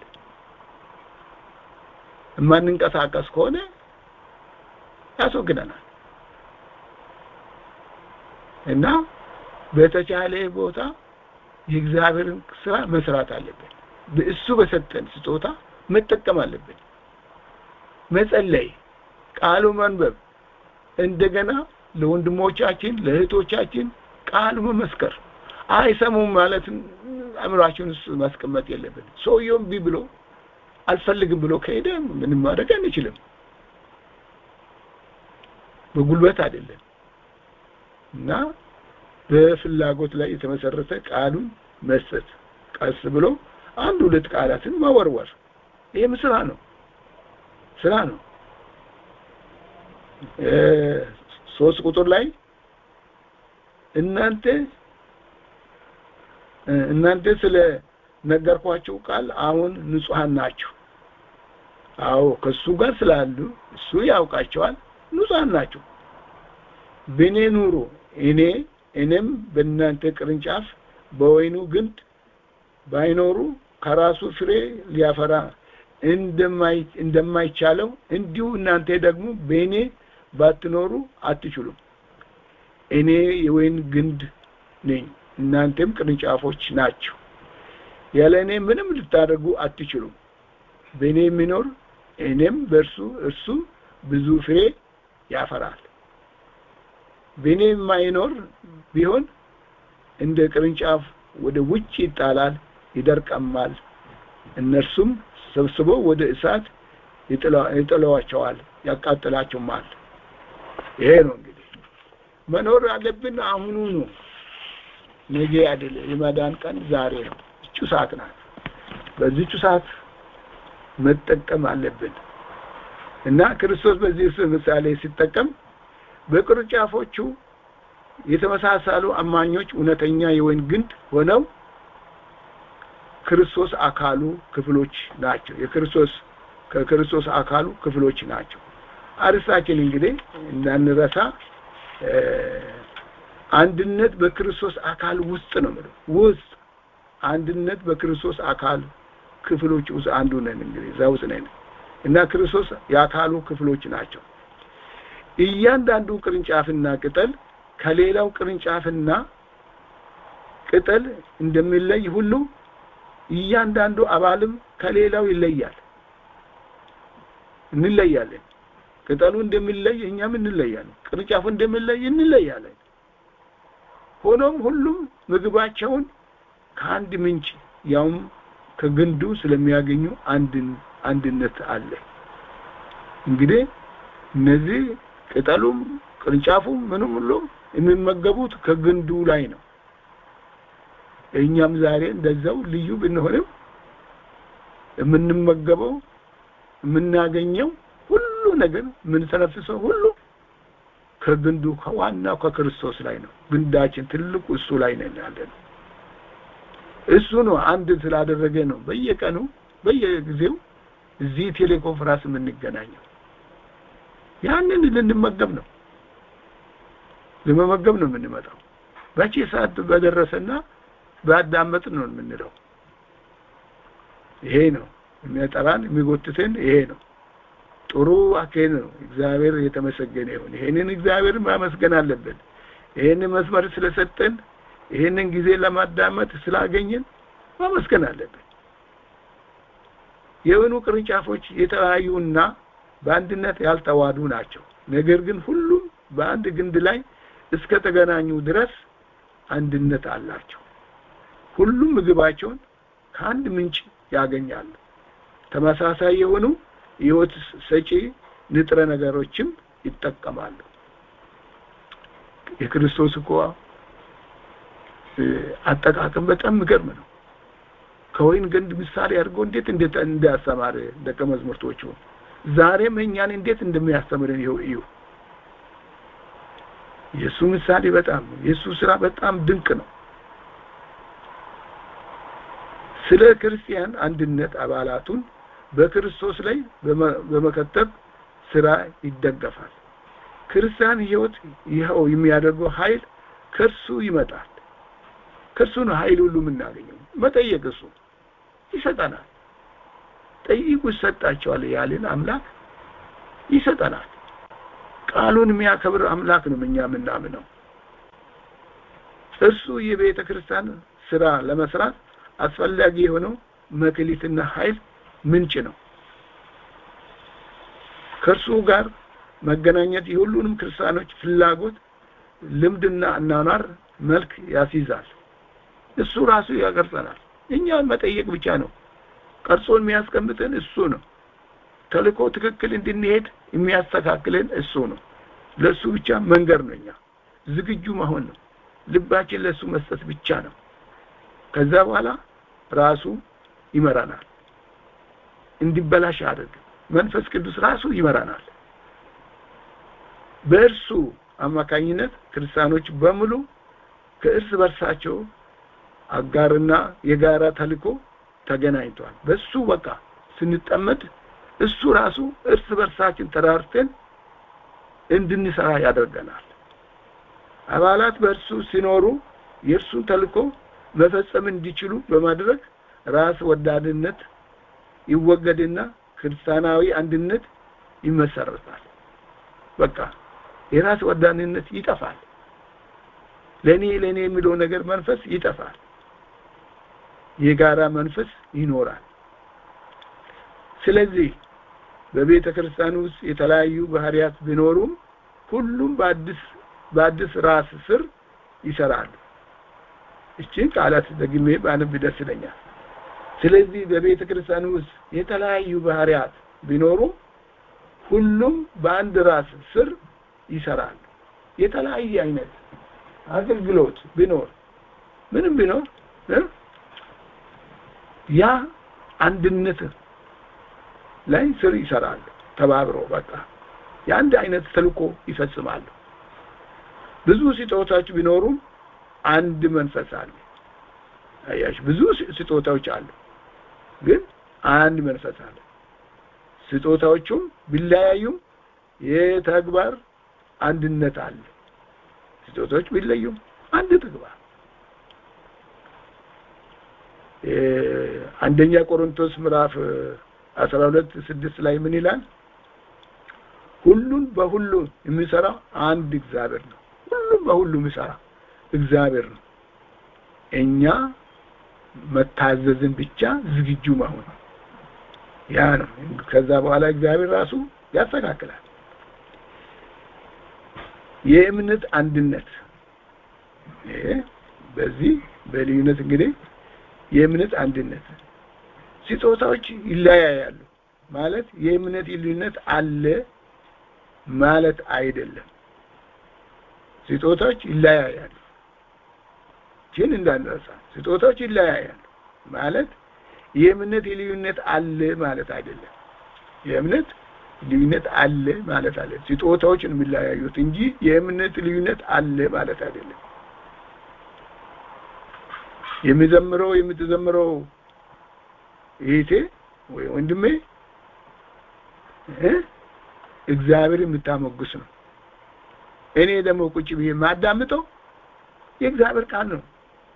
የማንንቀሳቀስ ከሆነ ያስወግደናል እና በተቻለ ቦታ የእግዚአብሔርን ስራ መስራት አለብን። እሱ በሰጠን ስጦታ መጠቀም አለብን። መጸለይ፣ ቃሉ መንበብ፣ እንደገና ለወንድሞቻችን ለእህቶቻችን ቃሉ መመስከር። አይሰሙም ማለት አእምሯችን ውስጥ ማስቀመጥ የለብን። ሰውየውም ቢ ብሎ አልፈልግም ብሎ ከሄደ ምንም ማድረግ አንችልም። በጉልበት አይደለም እና በፍላጎት ላይ የተመሰረተ ቃሉን መስጠት፣ ቀስ ብሎ አንድ ሁለት ቃላትን መወርወር፣ ይህም ስራ ነው ስራ ነው። ሶስት ቁጥር ላይ እናንተ እናንተ ስለ ነገርኳችሁ ቃል አሁን ንጹሐን ናችሁ። አዎ ከሱ ጋር ስላሉ እሱ ያውቃቸዋል። ንጹሐን ናችሁ። በእኔ ኑሩ እኔ እኔም በእናንተ ቅርንጫፍ በወይኑ ግንድ ባይኖሩ ከራሱ ፍሬ ሊያፈራ እንደማይቻለው እንዲሁ እናንተ ደግሞ በእኔ ባትኖሩ አትችሉም። እኔ የወይን ግንድ ነኝ፣ እናንተም ቅርንጫፎች ናችሁ። ያለ እኔ ምንም ልታደርጉ አትችሉም። በእኔ የሚኖር እኔም በእርሱ እርሱ ብዙ ፍሬ ያፈራል። በእኔ የማይኖር ቢሆን እንደ ቅርንጫፍ ወደ ውጭ ይጣላል፣ ይደርቀማል። እነርሱም ሰብስበው ወደ እሳት ይጥለዋቸዋል፣ ያቃጥላቸውማል። ይሄ ነው እንግዲህ መኖር አለብን። አሁኑ ነው፣ ነገ አይደለም። የመዳን ቀን ዛሬ ነው። እቹ ሰዓት ናት። በዚህቹ ሰዓት መጠቀም አለብን እና ክርስቶስ በዚህ ምሳሌ ሲጠቀም በቅርንጫፎቹ የተመሳሰሉ አማኞች እውነተኛ የወይን ግንድ ሆነው ክርስቶስ አካሉ ክፍሎች ናቸው። የክርስቶስ ከክርስቶስ አካሉ ክፍሎች ናቸው። አርስታችን እንግዲህ እንዳንረሳ አንድነት በክርስቶስ አካል ውስጥ ነው ማለት ውስጥ አንድነት በክርስቶስ አካል ክፍሎች ውስጥ አንዱ ነን። እንግዲህ እዛ ውስጥ ነን እና ክርስቶስ የአካሉ ክፍሎች ናቸው። እያንዳንዱ ቅርንጫፍና ቅጠል ከሌላው ቅርንጫፍና ቅጠል እንደሚለይ ሁሉ እያንዳንዱ አባልም ከሌላው ይለያል። እንለያለን። ቅጠሉ እንደሚለይ እኛም እንለያለን። ቅርንጫፉ እንደሚለይ እንለያለን። ሆኖም ሁሉም ምግባቸውን ከአንድ ምንጭ ያውም ከግንዱ ስለሚያገኙ አንድን አንድነት አለ። እንግዲህ እነዚህ ቅጠሉም ቅርንጫፉም ምንም ሁሉ የሚመገቡት ከግንዱ ላይ ነው። እኛም ዛሬ እንደዛው ልዩ ብንሆንም የምንመገበው የምናገኘው ሁሉ ነገር የምንተነፍሰው ሁሉ ከግንዱ ከዋናው ከክርስቶስ ላይ ነው። ግንዳችን ትልቁ እሱ ላይ ነን ያለ ነው። እሱ ነው አንድ ስላደረገ ነው በየቀኑ በየጊዜው እዚህ ቴሌኮንፈረንስ የምንገናኘው። ያንን ልንመገብ ነው ለመመገብ ነው የምንመጣው። መቼ ሰዓት በደረሰና ባዳመጥ ነው የምንለው። ይሄ ነው የሚያጠራን የሚጎትተን ይሄ ነው። ጥሩ አካሄድ ነው። እግዚአብሔር የተመሰገነ ይሁን። ይሄንን እግዚአብሔር ማመስገን አለብን። ይሄንን መስመር ስለሰጠን ይሄንን ጊዜ ለማዳመጥ ስላገኘን ማመስገን አለብን። የወይኑ ቅርንጫፎች የተለያዩና በአንድነት ያልተዋዱ ናቸው። ነገር ግን ሁሉም በአንድ ግንድ ላይ እስከ ተገናኙ ድረስ አንድነት አላቸው። ሁሉም ምግባቸውን ከአንድ ምንጭ ያገኛሉ። ተመሳሳይ የሆኑ ሕይወት ሰጪ ንጥረ ነገሮችም ይጠቀማሉ። የክርስቶስ እኮ አጠቃቀም በጣም የሚገርም ነው። ከወይን ግንድ ምሳሌ አድርጎ እንዴት እንዴት እንዳስተማረ ደቀ መዛሙርቶቹ ዛሬም እኛን እንዴት እንደሚያስተምረን ይኸው እዩ። የእሱ ምሳሌ በጣም የእሱ ስራ በጣም ድንቅ ነው። ስለ ክርስቲያን አንድነት አባላቱን በክርስቶስ ላይ በመከተብ ስራ ይደገፋል። ክርስቲያን ህይወት ይኸው የሚያደርገው ኃይል ከእርሱ ይመጣል። ከእርሱ ነው ኃይል ሁሉ የምናገኘው። መጠየቅ እሱ ይሰጠናል። ጠይቁ ይሰጣቸዋል ያልን አምላክ ይሰጠናል። ቃሉን የሚያከብር አምላክ ነው እኛ የምናምነው። እርሱ የቤተ ክርስቲያን ስራ ለመስራት አስፈላጊ የሆነው መክሊትና ኃይል ምንጭ ነው። ከእርሱ ጋር መገናኘት የሁሉንም ክርስቲያኖች ፍላጎት፣ ልምድና አኗኗር መልክ ያስይዛል። እሱ ራሱ ያቀርጸናል። እኛን መጠየቅ ብቻ ነው። ቀርጾን የሚያስቀምጠን እሱ ነው። ተልእኮ ትክክል እንድንሄድ የሚያስተካክለን እሱ ነው። ለእሱ ብቻ መንገር ነው። እኛ ዝግጁ መሆን ነው። ልባችን ለእሱ መስጠት ብቻ ነው። ከዛ በኋላ ራሱ ይመራናል። እንዲበላሽ አድርግ መንፈስ ቅዱስ ራሱ ይመራናል። በእርሱ አማካኝነት ክርስቲያኖች በሙሉ ከእርስ በርሳቸው አጋርና የጋራ ተልእኮ ተገናኝቷል። በሱ በቃ ስንጠመድ እሱ ራሱ እርስ በርሳችን ተራርተን እንድንሰራ ያደርገናል። አባላት በእርሱ ሲኖሩ የእርሱን ተልእኮ መፈጸም እንዲችሉ በማድረግ ራስ ወዳድነት ይወገድና ክርስቲያናዊ አንድነት ይመሰረታል። በቃ የራስ ወዳድነት ይጠፋል። ለኔ ለኔ የሚለው ነገር መንፈስ ይጠፋል። የጋራ መንፈስ ይኖራል። ስለዚህ በቤተ ክርስቲያን ውስጥ የተለያዩ ባህሪያት ቢኖሩም ሁሉም በአዲስ በአዲስ ራስ ስር ይሰራሉ። እቺን ቃላት ደግሜ ባነብ ደስ ይለኛል። ስለዚህ በቤተ ክርስቲያን ውስጥ የተለያዩ ባህሪያት ቢኖሩም ሁሉም በአንድ ራስ ስር ይሰራሉ። የተለያየ አይነት አገልግሎት ቢኖር ምንም ቢኖር ያ አንድነት ላይ ስር ይሰራሉ። ተባብረው በቃ የአንድ አይነት ተልእኮ ይፈጽማሉ። ብዙ ስጦታዎች ቢኖሩም አንድ መንፈስ አለ። አያችሁ፣ ብዙ ስጦታዎች አሉ፣ ግን አንድ መንፈስ አለ። ስጦታዎቹም ቢለያዩም የተግባር አንድነት አለ። ስጦታዎች ቢለዩም አንድ ተግባር አንደኛ ቆሮንቶስ ምዕራፍ አስራ ሁለት ስድስት ላይ ምን ይላል? ሁሉን በሁሉ የሚሰራው አንድ እግዚአብሔር ነው። ሁሉም በሁሉ የሚሰራ እግዚአብሔር ነው። እኛ መታዘዝን ብቻ ዝግጁ መሆን ያ ነው። ከዛ በኋላ እግዚአብሔር ራሱ ያስተካክላል። የእምነት አንድነት ይሄ በዚህ በልዩነት እንግዲህ የእምነት አንድነት ስጦታዎች ይለያያሉ ማለት የእምነት ልዩነት አለ ማለት አይደለም። ስጦታዎች ይለያያሉ ግን እንዳንረሳ ስጦታዎች ይለያያሉ ማለት የእምነት ልዩነት አለ ማለት አይደለም። የእምነት ልዩነት አለ ማለት አለ ስጦታዎች ነው የሚለያዩት እንጂ የእምነት ልዩነት አለ ማለት አይደለም። የሚዘምረው የምትዘምረው እህቴ ወይ ወንድሜ እ እግዚአብሔር የምታሞግስ ነው። እኔ ደግሞ ቁጭ ብዬ የማዳምጠው የእግዚአብሔር ቃል ነው።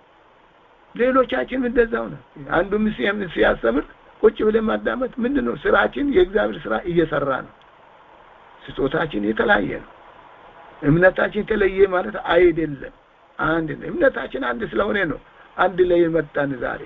ሌሎቻችን እንደዛው ነው። አንዱ ምስየም ሲያስተምር ቁጭ ብለን ማዳመጥ ምንድን ነው? ስራችን የእግዚአብሔር ስራ እየሰራ ነው። ስጦታችን የተለያየ ነው። እምነታችን ተለየ ማለት አይደለም። አንድ ነው። እምነታችን አንድ ስለሆነ ነው አንድ ላይ መጣን ዛሬ።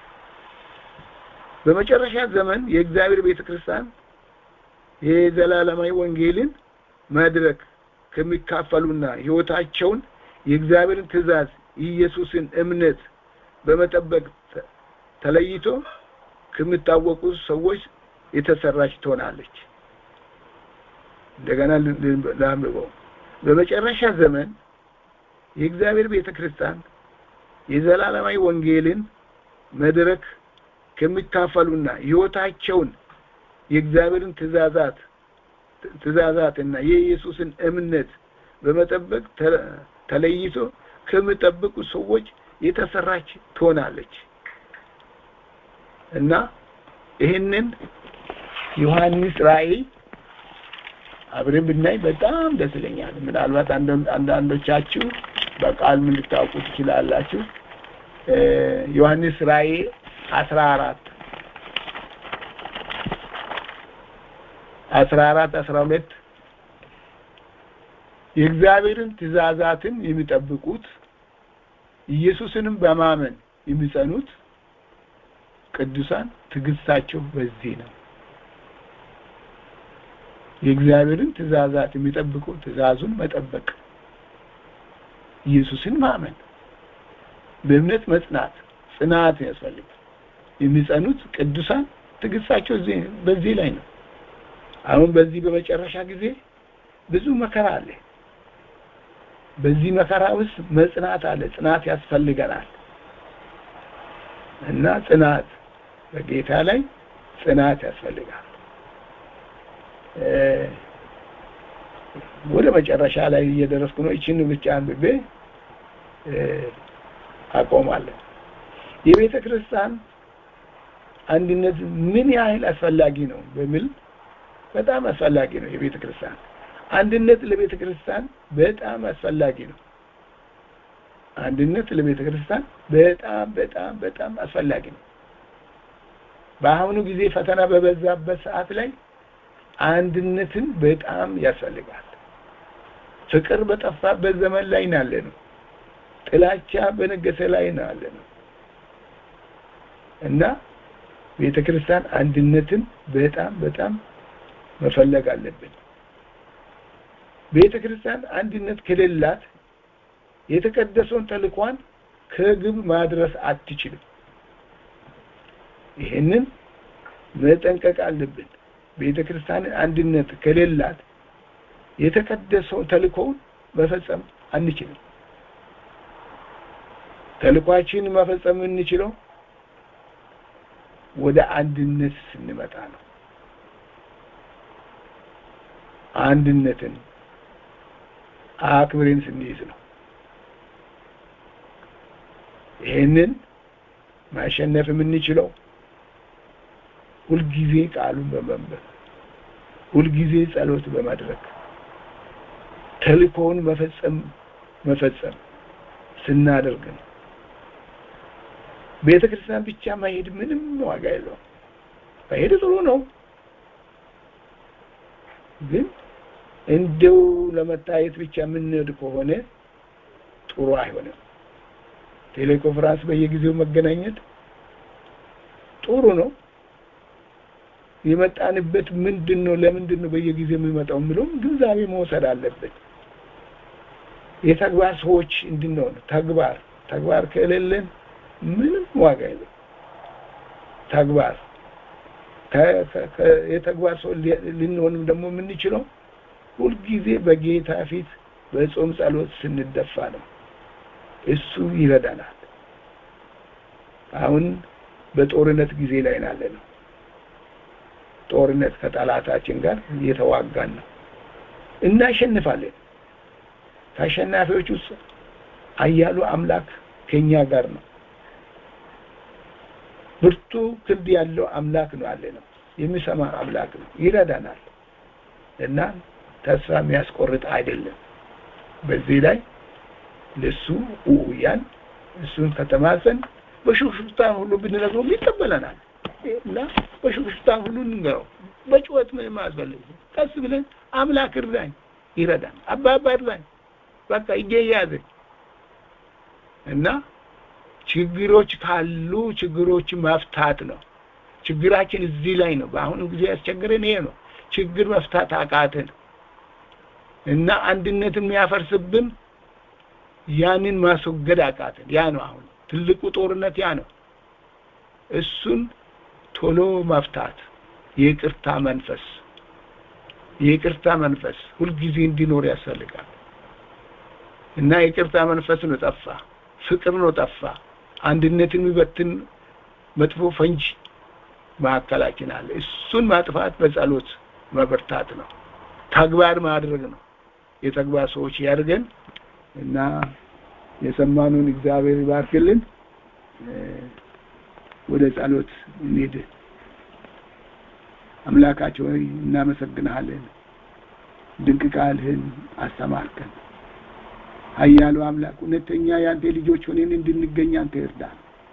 በመጨረሻ ዘመን የእግዚአብሔር ቤተ ክርስቲያን የዘላለማዊ ወንጌልን መድረክ ከሚካፈሉና ህይወታቸውን የእግዚአብሔርን ትእዛዝ ኢየሱስን እምነት በመጠበቅ ተለይቶ ከሚታወቁ ሰዎች የተሰራች ትሆናለች። እንደገና ላንብበው። በመጨረሻ ዘመን የእግዚአብሔር ቤተ ክርስቲያን የዘላለማዊ ወንጌልን መድረክ ከሚካፈሉና ህይወታቸውን የእግዚአብሔርን ትእዛዛት ትእዛዛትና የኢየሱስን እምነት በመጠበቅ ተለይቶ ከሚጠብቁ ሰዎች የተሰራች ትሆናለች እና ይህንን ዮሐንስ ራእይ አብረን ብናይ በጣም ደስ ይለኛል። ምናልባት አንዳንዶቻችሁ በቃል ምን ልታውቁ ትችላላችሁ። ዮሐንስ ራእይ አስራ አራት አስራ አራት አስራ ሁለት የእግዚአብሔርን ትእዛዛትን የሚጠብቁት ኢየሱስንም በማመን የሚጸኑት ቅዱሳን ትዕግስታቸው በዚህ ነው። የእግዚአብሔርን ትእዛዛት የሚጠብቁ ትእዛዙን መጠበቅ፣ ኢየሱስን ማመን፣ በእምነት መጽናት፣ ጽናት ያስፈልጋል። የሚጸኑት ቅዱሳን ትዕግስታቸው በዚህ ላይ ነው። አሁን በዚህ በመጨረሻ ጊዜ ብዙ መከራ አለ። በዚህ መከራ ውስጥ መጽናት አለ። ጽናት ያስፈልገናል እና ጽናት በጌታ ላይ ጽናት ያስፈልጋል። ወደ መጨረሻ ላይ እየደረስኩ ነው። ይችን ብቻ አንብቤ አቆማለሁ። የቤተ ክርስቲያን አንድነት ምን ያህል አስፈላጊ ነው በሚል በጣም አስፈላጊ ነው። የቤተ ክርስቲያን አንድነት ለቤተ ክርስቲያን በጣም አስፈላጊ ነው። አንድነት ለቤተ ክርስቲያን በጣም በጣም በጣም አስፈላጊ ነው። በአሁኑ ጊዜ ፈተና በበዛበት ሰዓት ላይ አንድነትን በጣም ያስፈልጋል። ፍቅር በጠፋበት ዘመን ላይ ናለ ነው። ጥላቻ በነገሰ ላይ ናለ ነው እና ቤተ ክርስቲያን አንድነትን በጣም በጣም መፈለግ አለብን። ቤተ ክርስቲያን አንድነት ከሌላት የተቀደሰውን ተልኳን ከግብ ማድረስ አትችልም። ይህንን መጠንቀቅ አለብን። ቤተ ክርስቲያን አንድነት ከሌላት የተቀደሰውን ተልኮውን መፈጸም አንችልም። ተልኳችን መፈጸም የምንችለው ወደ አንድነት ስንመጣ ነው። አንድነትን አክብሬን ስንይዝ ነው። ይህንን ማሸነፍ የምንችለው ሁልጊዜ ቃሉን በመንበብ ሁልጊዜ ጸሎት በማድረግ ተልእኮውን መፈጸም መፈጸም ስናደርግ ነው። ቤተ ክርስቲያን ብቻ መሄድ ምንም ዋጋ የለውም። መሄድ ጥሩ ነው፣ ግን እንደው ለመታየት ብቻ የምንሄድ ከሆነ ጥሩ አይሆንም። ቴሌኮንፈረንስ በየጊዜው መገናኘት ጥሩ ነው። የመጣንበት ምንድን ነው? ለምንድን ነው በየጊዜው የሚመጣው የሚለውም ግንዛቤ መውሰድ አለብን። የተግባር ሰዎች እንድንሆን ተግባር ተግባር ከሌለን ምንም ዋጋ የለም። ተግባር የተግባር ሰው ልንሆንም ደግሞ የምንችለው ሁልጊዜ በጌታ ፊት በጾም ጸሎት ስንደፋ ነው። እሱ ይረዳናል። አሁን በጦርነት ጊዜ ላይ ናለ ነው። ጦርነት ከጠላታችን ጋር እየተዋጋን ነው። እናሸንፋለን። ከአሸናፊዎች ውስጥ አያሉ አምላክ ከኛ ጋር ነው። ብርቱ ክንድ ያለው አምላክ ነው አለ ነው። የሚሰማ አምላክ ነው። ይረዳናል እና ተስፋ የሚያስቆርጥ አይደለም። በዚህ ላይ ለሱ ኡያን እሱን ከተማጸን በሹክሹክታ ሁሉ ብንነግረው ይቀበለናል እና በሹክሹክታ ሁሉ እንንገረው። በጩኸት ምንም አያስፈልግም። ቀስ ብለን አምላክ እርዳኝ፣ ይረዳን፣ አባባ እርዳኝ፣ በቃ እጄ ያዘ እና ችግሮች ካሉ ችግሮች መፍታት ነው። ችግራችን እዚህ ላይ ነው። በአሁኑ ጊዜ ያስቸገረን ይሄ ነው። ችግር መፍታት አቃተን እና አንድነት የሚያፈርስብን ያንን ማስወገድ አቃተን። ያ ነው አሁን ትልቁ ጦርነት ያ ነው። እሱን ቶሎ መፍታት የይቅርታ መንፈስ የይቅርታ መንፈስ ሁልጊዜ እንዲኖር ያስፈልጋል እና የይቅርታ መንፈስ ነው ጠፋ፣ ፍቅር ነው ጠፋ። አንድነትን የሚበትን መጥፎ ፈንጅ መካከላችን አለ። እሱን ማጥፋት በጸሎት መበርታት ነው፣ ተግባር ማድረግ ነው። የተግባር ሰዎች ያድርገን እና የሰማኑን እግዚአብሔር ይባርክልን። ወደ ጸሎት እንሂድ። አምላካቸው ሆይ እናመሰግንሃለን። ድንቅ ቃልህን አስተማርከን። ኃያሉ አምላክ እውነተኛ የአንተ ልጆች ሆነን እንድንገኝ አንተ እርዳን።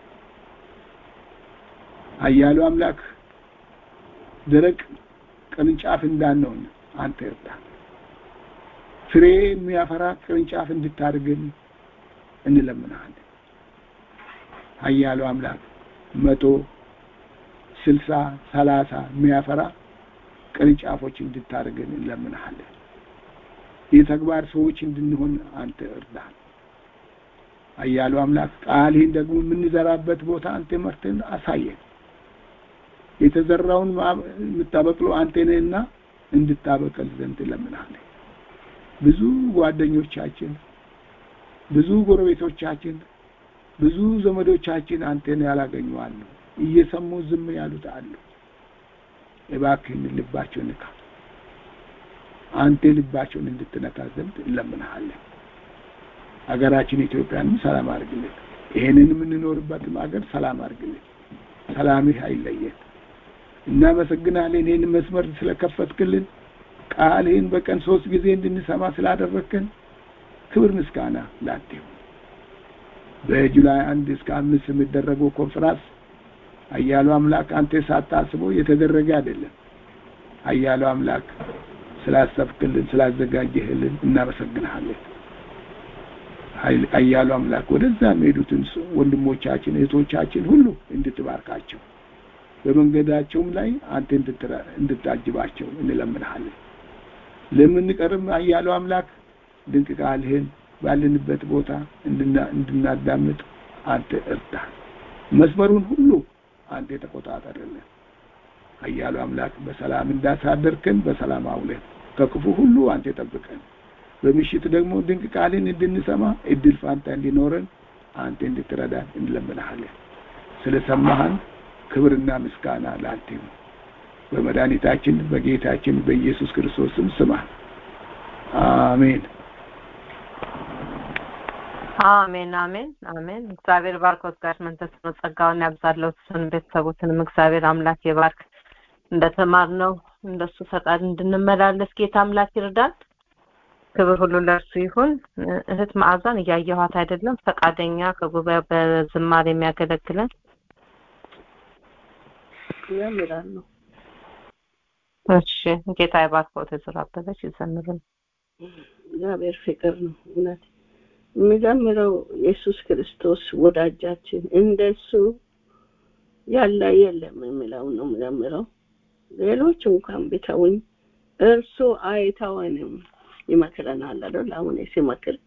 ኃያሉ አምላክ ደረቅ ቅርንጫፍ እንዳንሆን አንተ እርዳን። ፍሬ የሚያፈራ ቅርንጫፍ እንድታደርገን እንለምናለን። ኃያሉ አምላክ መቶ ስልሳ ሰላሳ የሚያፈራ ቅርንጫፎች እንድታደርገን እንለምናለን። የተግባር ሰዎች እንድንሆን አንተ እርዳን። ኃያሉ አምላክ ቃልህን ደግሞ የምንዘራበት ቦታ አንተ መርተን አሳየን። የተዘራውን የምታበቅለው አንተ ነህና እንድታበቅል ዘንድ እንለምናለን። ብዙ ጓደኞቻችን፣ ብዙ ጎረቤቶቻችን፣ ብዙ ዘመዶቻችን አንተን ያላገኙ አሉ። እየሰሙ ዝም ያሉት አሉ። እባክህን ልባቸውን ንካ። አንተ ልባቸውን እንድትነካ ዘንድ እንለምንሃለን። ሀገራችን ኢትዮጵያንም ሰላም አድርግልን። ይሄንን የምንኖርበትም ሀገር ሰላም አድርግልን። ሰላምህ አይለየን። እናመሰግናለን። ይህን መስመር ስለከፈትክልን ቃልህን በቀን ሶስት ጊዜ እንድንሰማ ስላደረግከን ክብር ምስጋና ላንተ ይሁን። በጁላይ አንድ እስከ አምስት የሚደረገው ኮንፈራንስ ኃያሉ አምላክ አንተ ሳታስበው የተደረገ አይደለም። ኃያሉ አምላክ ስላሰብክልን ስላዘጋጀህልን እናመሰግንሃለን። ኃያሉ አምላክ ወደዛ የሚሄዱትን ወንድሞቻችን እህቶቻችን ሁሉ እንድትባርካቸው በመንገዳቸውም ላይ አንተ እንድታጅባቸው እንለምንሃለን። ለምንቀርም ኃያሉ አምላክ ድንቅ ቃልህን ባለንበት ቦታ እንድናዳምጥ አንተ እርዳን። መስመሩን ሁሉ አንተ ተቆጣጠርልን። ኃያሉ አምላክ በሰላም እንዳሳደርከን በሰላም አውለን፣ ከክፉ ሁሉ አንተ ጠብቀን። በምሽት ደግሞ ድንቅ ቃልን እንድንሰማ እድል ፋንታ እንዲኖረን አንተ እንድትረዳን እንለምንሃለን። ስለሰማህን ክብርና ምስጋና ለአንተ ይሁን። በመድኃኒታችን በጌታችን በኢየሱስ ክርስቶስም ስማ። አሜን። አሜን አሜን አሜን። እግዚአብሔር ባርኮት ጋር መንፈስ ነው ጸጋውን ያብዛለው እሱን ቤተሰቦትንም እግዚአብሔር አምላክ የባርክ እንደተማርነው እንደሱ ፈቃድ እንድንመላለስ ጌታ አምላክ ይርዳን። ክብር ሁሉ ለእርሱ ይሁን። እህት መዓዛን እያየኋት አይደለም፣ ፈቃደኛ ከጉባኤው በዝማሬ የሚያገለግለን እዘምራለሁ። እሺ ጌታ ይባርኮት። ወይዘሮ አበበች ይዘምሩን። እግዚአብሔር ፍቅር ነው እውነት የሚዘምረው ኢየሱስ ክርስቶስ ወዳጃችን እንደሱ ያለ የለም የሚለው ነው የሚዘምረው። ሌሎች እንኳን ቢተውኝ እርሱ አይተወንም ይመክረናል አይደል? አሁን ሲመክር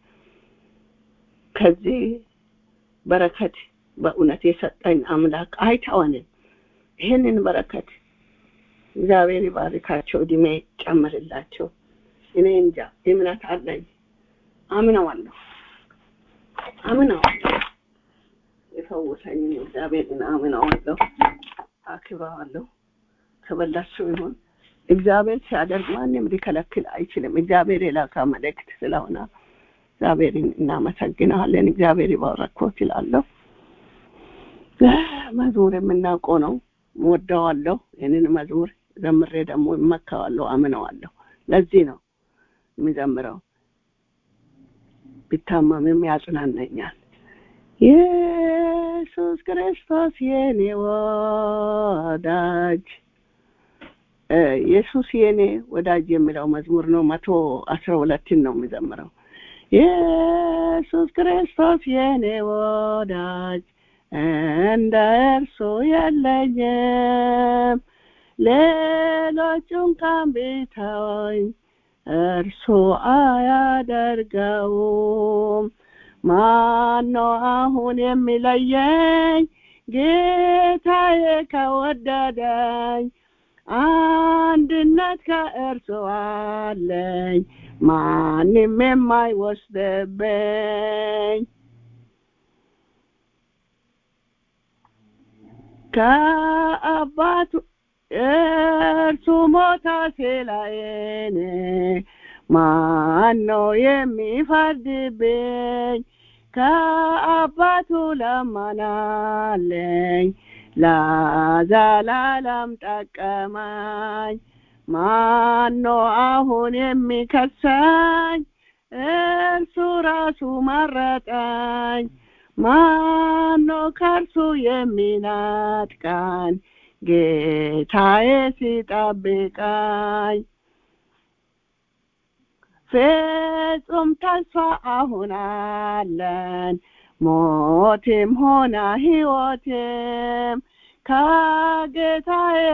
ከዚህ በረከት በእውነት የሰጠኝ አምላክ አይተወንም። ይህንን በረከት እግዚአብሔር ይባርካቸው፣ እድሜ ጨምርላቸው። እኔ እንጃ እምነት አለኝ፣ አምነዋለሁ አምነዋለሁ። የፈወሰኝን እግዚአብሔርን አምነዋለሁ፣ አክብረዋለሁ። ክብር ለእሱ ይሁን። እግዚአብሔር ሲያደርግ ማንም ሊከለክል አይችልም። እግዚአብሔር የላካ መልእክት ስለሆነ እግዚአብሔርን እናመሰግናለን። እግዚአብሔር ይባረኮት ይላለሁ። መዝሙር የምናውቀው ነው፣ ወደዋለሁ። ይህንን መዝሙር ዘምሬ ደግሞ እመካዋለሁ፣ አምነዋለሁ። ለዚህ ነው የሚዘምረው። ቢታመምም ያጽናናኛል። ኢየሱስ ክርስቶስ የኔ ወዳጅ ኢየሱስ የኔ ወዳጅ የሚለው መዝሙር ነው። መቶ አስራ ሁለትን ነው የሚዘምረው። ኢየሱስ ክርስቶስ የኔ ወዳጅ እንደ እርሱ የለኝም፣ ሌሎቹን እንኳን ቢተወኝ እርሱ አያደርገውም። ማነው አሁን የሚለየኝ? ጌታዬ ከወደደኝ አንድነት ከእርሱ አለኝ፣ ማንም የማይወስድብኝ ከአባቱ እርሱ ሞታ ስላየኔ ማነው የሚፈርድብኝ? ከአባቱ ለማናለኝ ለዘላለም ጠቀመኝ። ማኖ አሁን የሚከሰኝ? እርሱ ራሱ መረጠኝ። ማኖ ከእርሱ የሚናጥቀን? ጌታዬ ሲጠብቀኝ ፍጹም ተስፋ አሁን አለን ሞቴም ሆነ ሕይወቴም ከጌታዬ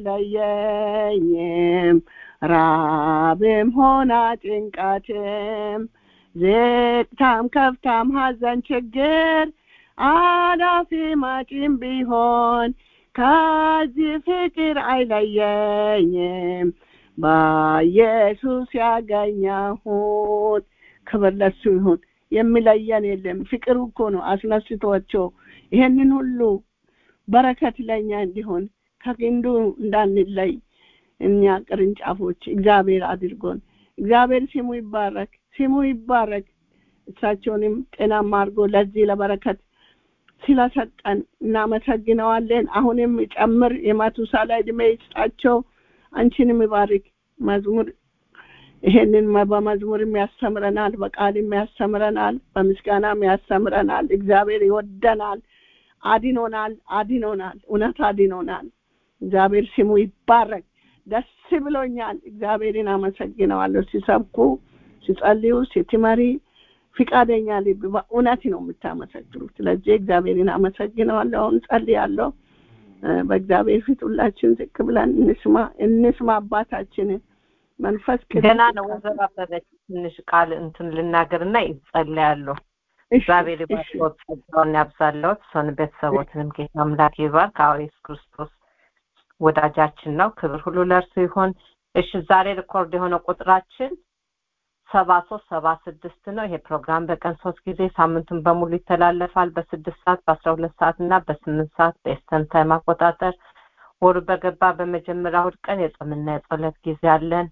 አይለየኝም። ራብም ሆነ ጭንቀትም ዝቅታም ከፍታም ሐዘን ችግር አላፊ መጪም ቢሆን ከዚህ ፍቅር አይለየኝም። በኢየሱስ ያገኘሁት ክብር ለሱ ይሁን። የሚለየን የለም። ፍቅሩ እኮ ነው አስነስቶቸው ይሄንን ሁሉ በረከት ለኛ እንዲሆን ከግንዱ እንዳንለይ እኛ ቅርንጫፎች እግዚአብሔር አድርጎን እግዚአብሔር ስሙ ይባረክ፣ ስሙ ይባረክ። እሳቸውንም ጤናማ አድርጎ ለዚህ ለበረከት ስለሰጠን እናመሰግነዋለን። አሁንም ጨምር የማቱሳላ ዕድሜ ይስጣቸው። አንቺንም ይባርክ። መዝሙር ይሄንን በመዝሙርም ያስተምረናል፣ በቃልም ያስተምረናል፣ በምስጋናም ያስተምረናል። እግዚአብሔር ይወደናል፣ አድኖናል፣ አድኖናል፣ እውነት አድኖናል። እግዚአብሔር ስሙ ይባረክ። ደስ ብሎኛል። እግዚአብሔርን አመሰግነዋለሁ። ሲሰብኩ፣ ሲጸልዩ፣ ስትመሪ ፍቃደኛ ልብ በእውነት ነው የምታመሰግኑት። ስለዚህ እግዚአብሔርን አመሰግነዋለሁ። አሁን ጸልያለሁ። በእግዚአብሔር ፊት ሁላችን ዝቅ ብለን እንስማ እንስማ አባታችንን መንፈስ ገና ነው ወይዘሮ አበበች ትንሽ ቃል እንትን ልናገርና ይጸልያለሁ። እግዚአብሔር ይባርኮት፣ ጸጋውን ያብዛለዎት፣ እሱን ቤተሰቦትንም ጌታ አምላክ ይባርክ። አዎ ኢየሱስ ክርስቶስ ወዳጃችን ነው። ክብር ሁሉ ለእርሱ ይሁን። እሺ ዛሬ ሪኮርድ የሆነ ቁጥራችን ሰባ ሶስት ሰባ ስድስት ነው። ይሄ ፕሮግራም በቀን ሶስት ጊዜ ሳምንቱን በሙሉ ይተላለፋል። በስድስት ሰዓት በአስራ ሁለት ሰዓት እና በስምንት ሰዓት በኤስተርን ታይም አቆጣጠር። ወሩ በገባ በመጀመሪያ እሑድ ቀን የጾምና የጸሎት ጊዜ አለን።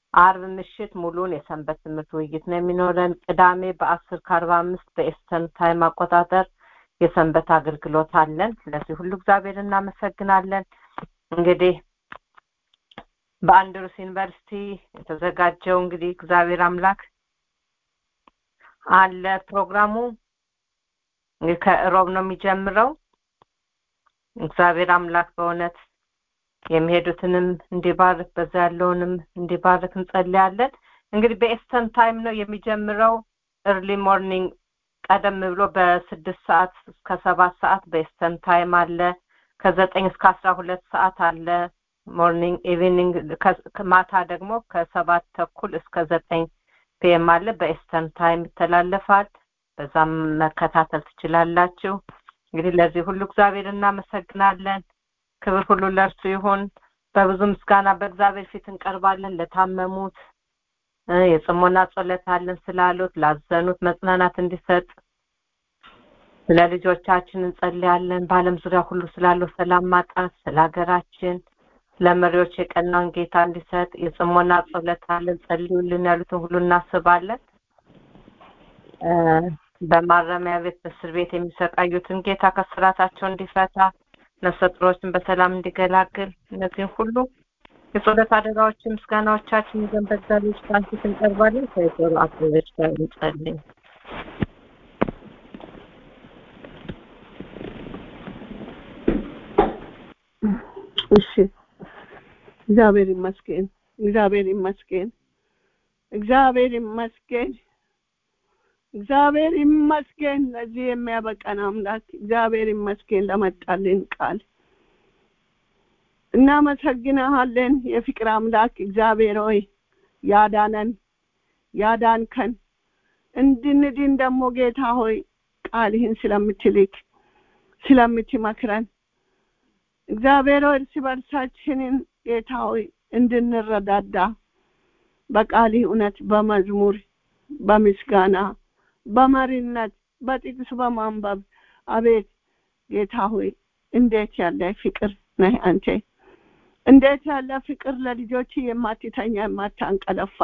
አርብ ምሽት ሙሉን የሰንበት ትምህርት ውይይት ነው የሚኖረን። ቅዳሜ በአስር ከአርባ አምስት በኤስተርን ታይም አቆጣጠር የሰንበት አገልግሎት አለን። ስለዚህ ሁሉ እግዚአብሔር እናመሰግናለን። እንግዲህ በአንድሩስ ዩኒቨርሲቲ የተዘጋጀው እንግዲህ እግዚአብሔር አምላክ አለ ፕሮግራሙ እንግዲህ ከእሮብ ነው የሚጀምረው። እግዚአብሔር አምላክ በእውነት የሚሄዱትንም እንዲባርክ በዛ ያለውንም እንዲባርክ እንጸልያለን። እንግዲህ በኤስተርን ታይም ነው የሚጀምረው። እርሊ ሞርኒንግ ቀደም ብሎ በስድስት ሰዓት እስከ ሰባት ሰዓት በኤስተርን ታይም አለ። ከዘጠኝ እስከ አስራ ሁለት ሰዓት አለ ሞርኒንግ ኢቪኒንግ ማታ ደግሞ ከሰባት ተኩል እስከ ዘጠኝ ፒኤም አለ በኤስተርን ታይም ይተላለፋል በዛም መከታተል ትችላላችሁ እንግዲህ ለዚህ ሁሉ እግዚአብሔር እናመሰግናለን ክብር ሁሉ ለእርሱ ይሁን በብዙ ምስጋና በእግዚአብሔር ፊት እንቀርባለን ለታመሙት የጽሞና ጸሎት አለን ስላሉት ላዘኑት መጽናናት እንዲሰጥ ስለ ልጆቻችን እንጸልያለን በአለም ዙሪያ ሁሉ ስላለው ሰላም ማጣት ስለ ሀገራችን ለመሪዎች የቀናውን ጌታ እንዲሰጥ የጽሞና ጸሎት አለን ጸልዩልን ያሉትን ሁሉ እናስባለን በማረሚያ ቤት በእስር ቤት የሚሰቃዩትን ጌታ ከስራታቸው እንዲፈታ ነፍሰ ጡሮችን በሰላም እንዲገላግል እነዚህን ሁሉ የጸሎት አደራዎችን ምስጋናዎቻችን ይዘን በእግዚአብሔር ፊት እንቀርባለን ከወይዘሮ አበበች ጋር እንጸልይ እሺ እግዚአብሔር ይመስገን እግዚአብሔር ይመስገን እግዚአብሔር ይመስገን እግዚአብሔር ይመስገን ለዚህ የሚያበቀን አምላክ እግዚአብሔር ይመስገን ለመጣልን ቃል እናመሰግንሃለን የፍቅር አምላክ እግዚአብሔር ሆይ ያዳነን ያዳንከን እንድንድን ደግሞ ጌታ ሆይ ቃልህን ስለምትልክ ስለምትመክረን እግዚአብሔር ሆይ እርስ በርሳችንን ጌታ ሆይ እንድንረዳዳ በቃልህ እውነት በመዝሙር በምስጋና በመሪነት በጥቅስ በማንበብ አቤት ጌታ ሆይ እንዴት ያለ ፍቅር ነህ አንተ እንዴት ያለ ፍቅር ለልጆች የማትተኛ የማታንቀለፋ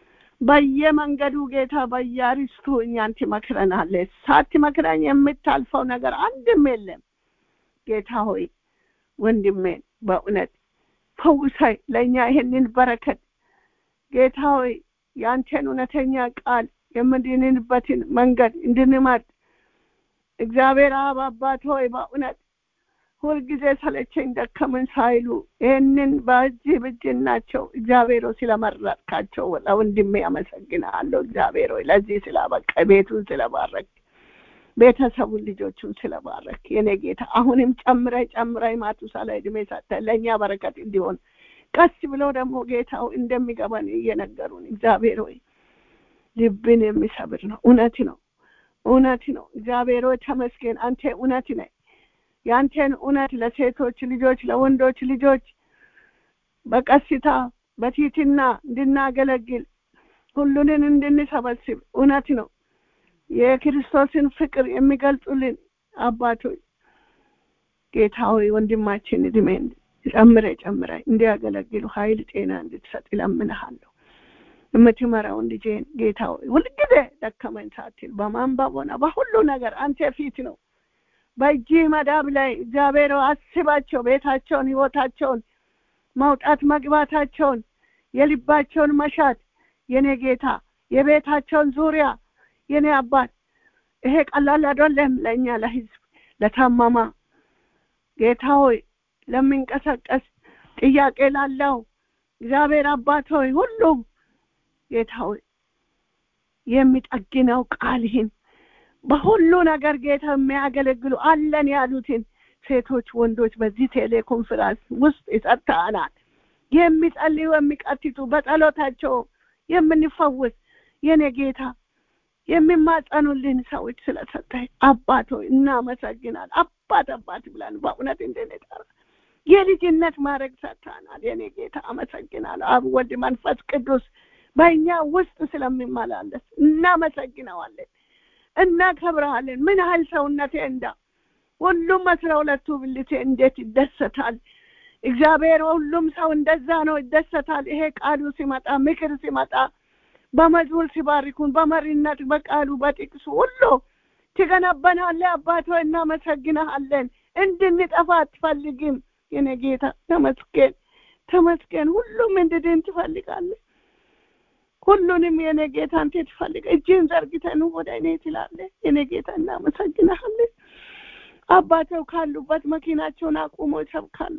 በየመንገዱ ጌታ በየአርስቱ እኛን ትመክረናለህ ሳትመክረኝ የምታልፈው ነገር አንድም የለም ጌታ ሆይ ወንድሜን በእውነት ፈውሳይ ለእኛ ይሄንን በረከት ጌታ ሆይ የአንተን እውነተኛ ቃል የምድንንበትን መንገድ እንድንመርጥ እግዚአብሔር አብ አባት ሆይ በእውነት ሁልጊዜ ሰለቸኝ ደከምን ሳይሉ ይህንን በእጅህ ብጅናቸው እግዚአብሔር ሆይ ስለመረጥካቸው ለወንድሜ ያመሰግናለሁ እግዚአብሔር ሆይ ለዚህ ስላበቃ ቤቱን ስለባረክ ቤተሰቡን ልጆቹን ስለባረክ የኔ ጌታ አሁንም ጨምራይ ጨምራይ ማቱሳላ እድሜ ሰጠ ለእኛ በረከት እንዲሆን ቀስ ብሎ ደግሞ ጌታው እንደሚገባን እየነገሩን እግዚአብሔር ሆይ ልብን የሚሰብር ነው እውነት ነው እውነት ነው እግዚአብሔር ሆይ ተመስገን አንተ እውነት ነ የአንተን እውነት ለሴቶች ልጆች ለወንዶች ልጆች በቀስታ በቲትና እንድናገለግል ሁሉንን እንድንሰበስብ እውነት ነው የክርስቶስን ፍቅር የሚገልጹልን አባቶች ጌታ ሆይ ወንድማችን እድሜን ጨምረ ጨምረ እንዲያገለግሉ ኃይል ጤና እንድትሰጥ ይለምንሃለሁ የምትመራውን ልጄን ጌታ ሆይ ሁልጊዜ ደከመኝ ሳትል በማንበብ ሆነ በሁሉ ነገር አንተ ፊት ነው በእጅ መዳብ ላይ እግዚአብሔር አስባቸው ቤታቸውን ህይወታቸውን መውጣት መግባታቸውን የልባቸውን መሻት የኔ ጌታ የቤታቸውን ዙሪያ የኔ አባት ይሄ ቀላል አይደለም ለእኛ ለህዝብ ለታመማ ጌታ ሆይ ለሚንቀሳቀስ ጥያቄ ላለው እግዚአብሔር አባት ሆይ ሁሉም ጌታ ሆይ የሚጠግነው ቃልህን በሁሉ ነገር ጌታ የሚያገለግሉ አለን ያሉትን ሴቶች ወንዶች በዚህ ቴሌኮንፈረንስ ውስጥ ይሰጥተናል የሚጸልዩ የሚቀትቱ በጸሎታቸው የምንፈውስ የኔ ጌታ የሚማጸኑልን ሰዎች ስለሰጠኝ አባት ሆይ እናመሰግናል አባት አባት ብለን በእውነት እንድንጠራ የልጅነት ማድረግ ሰጥተናል የኔ ጌታ አመሰግናለሁ አብ ወልድ መንፈስ ቅዱስ በእኛ ውስጥ ስለሚመላለስ እናመሰግነዋለን እናከብረሃለን ምን ያህል ሰውነቴ እንዳ ሁሉም አስራ ሁለቱ ብልቴ እንዴት ይደሰታል እግዚአብሔር ሁሉም ሰው እንደዛ ነው ይደሰታል ይሄ ቃሉ ሲመጣ ምክር ሲመጣ በመዝሙር ሲባርኩን በመሪነት በቃሉ በጥቅሱ ሁሉ ትገነባናለህ አባት ሆይ እናመሰግንሃለን እንድንጠፋ አትፈልግም የኔ ጌታ ተመስገን ተመስገን ሁሉም እንድድን ትፈልጋለህ ሁሉንም የኔ ጌታ አንተ ትፈልግ እጅን ዘርግተን ወደ እኔ ትላለህ የኔ ጌታ እናመሰግንሃለን አባተው ካሉበት መኪናቸውን አቁሞ ይሰብካሉ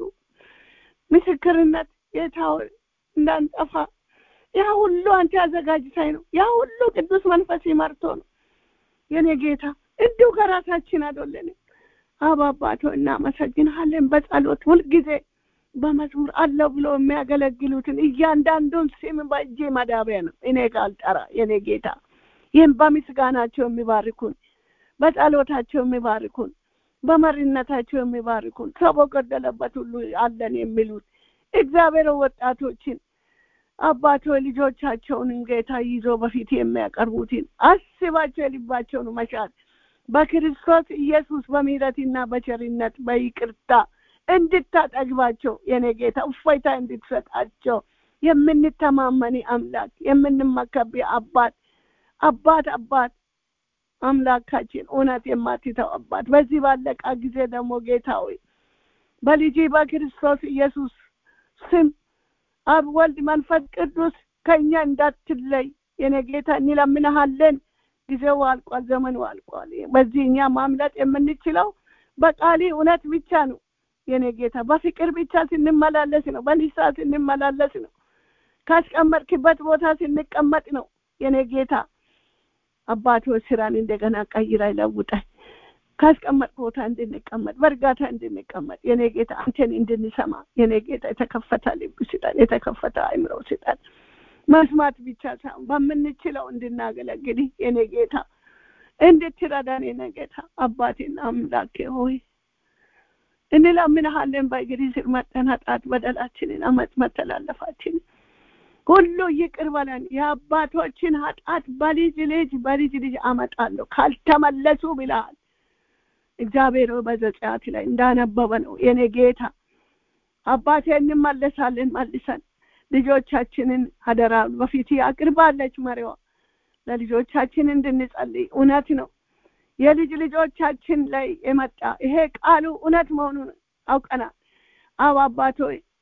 ምስክርነት ጌታ ሆይ እንዳንጠፋ ያ ሁሉ አንተ አዘጋጅታይ ነው ያ ሁሉ ቅዱስ መንፈስ ይመርቶ ነው የኔ ጌታ እንዲሁ ከራሳችን አይደለንም አባ አባቶ እናመሰግንሃለን በጸሎት ሁልጊዜ በመዝሙር አለው ብሎ የሚያገለግሉትን እያንዳንዱን ስም በእጄ መዳቢያ ነው እኔ ካልጠራ የኔ ጌታ ይህም በምስጋናቸው የሚባርኩን በጸሎታቸው የሚባርኩን በመሪነታቸው የሚባርኩን ሰው በጎደለበት ሁሉ አለን የሚሉት እግዚአብሔር ወጣቶችን አባቶ ልጆቻቸውንም ጌታ ይዞ በፊት የሚያቀርቡትን አስባቸው የልባቸውን መሻት በክርስቶስ ኢየሱስ በምህረትና በቸርነት በይቅርታ እንድታጠግባቸው የኔ ጌታ እፎይታ እንድትሰጣቸው የምንተማመን አምላክ የምንመከብ አባት አባት አባት አምላካችን እውነት የማትተው አባት በዚህ ባለቃ ጊዜ ደግሞ ጌታ ሆይ በልጅ በክርስቶስ ኢየሱስ ስም አብ ወልድ መንፈስ ቅዱስ ከእኛ እንዳትለይ የኔ ጌታ እንለምንሃለን ጊዜው አልቋል ዘመኑ አልቋል በዚህ እኛ ማምለጥ የምንችለው በቃሊ እውነት ብቻ ነው የኔ ጌታ በፍቅር ብቻ ስንመላለስ ነው በንሳ ስንመላለስ ነው ካስቀመጥክበት ቦታ ስንቀመጥ ነው የኔ ጌታ አባቶ ስራን እንደገና ቀይራ ይለውጣል ካስቀመጥ ቦታ እንድንቀመጥ በእርጋታ እንድንቀመጥ የኔ ጌታ አንተን እንድንሰማ የኔ ጌታ የተከፈተ ልብ ስጠን የተከፈተ አይምሮ ስጠን መስማት ብቻ ሳይሆን በምንችለው እንድናገለግል የኔ ጌታ እንድትረዳን የኔ ጌታ አባቴና አምላኬ ሆይ እንለምንሃለን በእግሪ ስር መጠን ኃጢአት በደላችንን አመፅ መተላለፋችንን ሁሉ ይቅር በለን የአባቶችን ኃጢአት በልጅ ልጅ በልጅ ልጅ አመጣለሁ ካልተመለሱ ብለሃል እግዚአብሔር በዘጸአት ላይ እንዳነበበ ነው የኔ ጌታ አባቴ እንመለሳለን መልሰን ልጆቻችንን አደራ በፊት አቅርባለች መሪዋ ለልጆቻችን እንድንጸልይ እውነት ነው የልጅ ልጆቻችን ላይ የመጣ ይሄ ቃሉ እውነት መሆኑን አውቀናል አብ አባቶ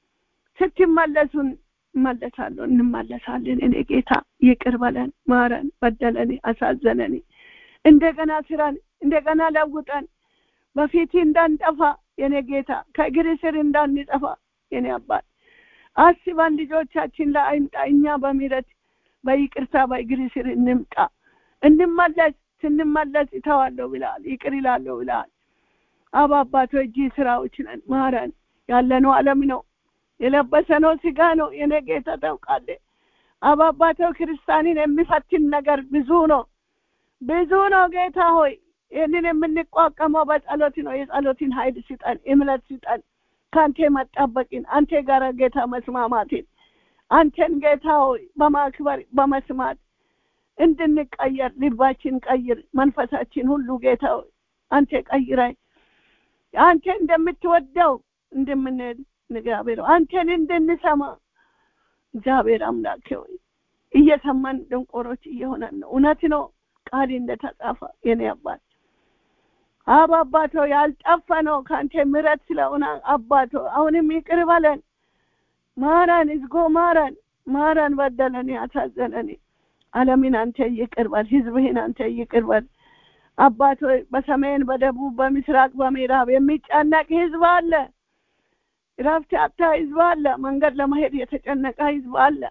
ስትመለሱን እመለሳለሁ እንመለሳለን እኔ ጌታ ይቅር በለን ማረን በደለን አሳዘነን እንደገና ስራን እንደገና ለውጠን በፊት እንዳንጠፋ የኔ ጌታ ከእግር ስር እንዳንጠፋ የኔ አባት አስባን ልጆቻችን ለአይምጣ እኛ በሚረት በይቅርታ በእግር ስር እንምጣ እንመለስ ስንመለስ ይተዋለሁ ብለሃል ይቅር ይላለሁ ብለሃል አብ አባቶ እጅ ስራዎች ነን ማረን ያለነው አለም ነው የለበሰነው ስጋ ነው የኔ ጌታ ታውቃለ አብ አባቶ ክርስቲያንን የሚፈትን ነገር ብዙ ነው ብዙ ነው ጌታ ሆይ ይህንን የምንቋቀመው በጸሎት ነው የጸሎትን ኃይል ስጠን እምነት ስጠን ከአንተ መጣበቅን አንተ ጋር ጌታ መስማማትን አንተን ጌታ ሆይ በማክበር በመስማት እንድንቀየር ልባችን ቀይር መንፈሳችን ሁሉ ጌታ ሆይ አንተ ቀይራይ አንተ እንደምትወደው እንደምንሄድ እግዚአብሔር አንተን እንድንሰማ እግዚአብሔር አምላክ ሆይ እየሰማን ደንቆሮች እየሆነን ነው እውነት ነው ቃል እንደተጻፈ የኔ አባት አብ አባቶ ያልጠፋ ነው ከአንተ ምረት ስለሆነ አባቶ አሁንም ይቅር በለን ማረን እዝጎ ማረን ማረን በደለን ያሳዘነን አለምን አንተ ይቅር በል ህዝብህን አንተ ይቅር በል አባቶ በሰሜን በደቡብ በምስራቅ በምዕራብ የሚጨነቅ ህዝብ አለ ረፍት ያጣ ህዝብ አለ መንገድ ለመሄድ የተጨነቀ ህዝብ አለ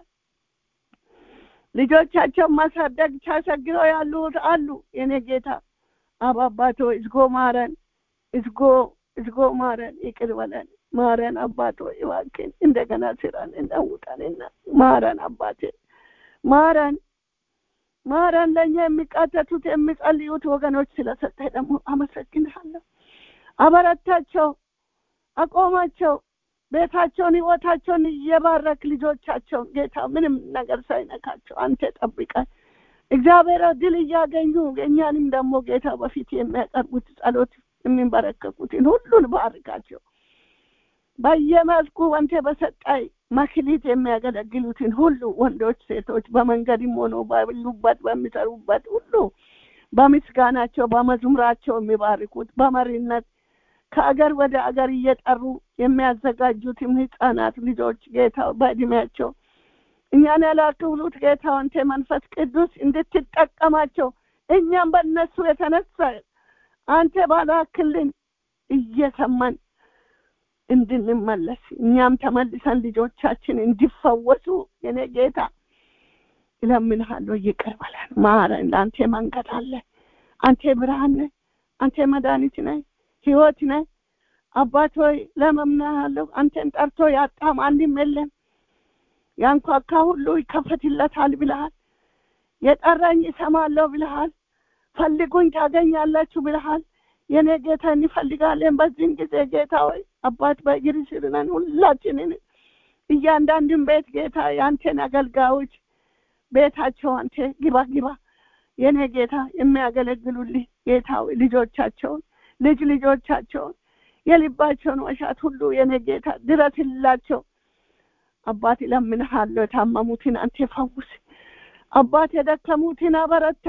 ልጆቻቸውን ማሳደግ ቻሰግረው ያሉት አሉ የኔ ጌታ አባባቶ እዝጎ ማረን እዝጎ እዝጎ ማረን ይቅር በለን ማረን አባቶ እባክን እንደገና ስራን እናውጣንና ማረን አባቴ ማረን ማረን ለእኛ የሚቃተቱት የሚጸልዩት ወገኖች ስለሰጠ ደግሞ አመሰግንሃለሁ አበረታቸው አቆማቸው ቤታቸውን ህይወታቸውን እየባረክ ልጆቻቸውን ጌታ ምንም ነገር ሳይነካቸው አንተ ጠብቀን እግዚአብሔር ድል እያገኙ እኛንም ደግሞ ጌታ በፊት የሚያቀርቡት ጸሎት የሚንበረከኩትን ሁሉን ባርካቸው በየመስኩ አንተ በሰጣይ መክሊት የሚያገለግሉትን ሁሉ ወንዶች፣ ሴቶች በመንገድም ሆኖ ባሉበት በሚሰሩበት ሁሉ በምስጋናቸው በመዝሙራቸው የሚባርኩት በመሪነት ከአገር ወደ አገር እየጠሩ የሚያዘጋጁትም ህፃናት ልጆች ጌታ በእድሜያቸው እኛን ያላክብሉት ጌታ አንተ መንፈስ ቅዱስ እንድትጠቀማቸው እኛም በእነሱ የተነሳ አንተ ባላክልን እየሰማን እንድንመለስ እኛም ተመልሰን ልጆቻችን እንዲፈወሱ የኔ ጌታ እለምንሃለሁ። ይቅር በለን፣ ማረን። ለአንተ መንገድ አለ። አንተ ብርሃን ነህ። አንተ መድኃኒት ነህ፣ ህይወት ነህ። አባት ሆይ ለመምናሃለሁ። አንተን ጠርቶ ያጣም አንድም የለም። ያንኳካ ሁሉ ይከፈትለታል ብለሃል። የጠራኝ ይሰማለሁ ብለሃል። ፈልጉኝ ታገኛላችሁ ብለሃል። የኔ ጌታ እንፈልጋለን። በዚህም ጊዜ ጌታ ሆይ አባት በእግር ስር ነን ሁላችንን እያንዳንዱን ቤት ጌታ የአንተን አገልጋዮች ቤታቸው አንተ ግባ ግባ የኔ ጌታ የሚያገለግሉልህ ጌታ ሆይ ልጆቻቸውን ልጅ ልጆቻቸውን የልባቸውን ወሻት ሁሉ የኔ ጌታ ድረስላቸው። አባት እለምንሃለሁ። የታመሙትን አንተ ፈውስ። አባት የደከሙትን አበረታ።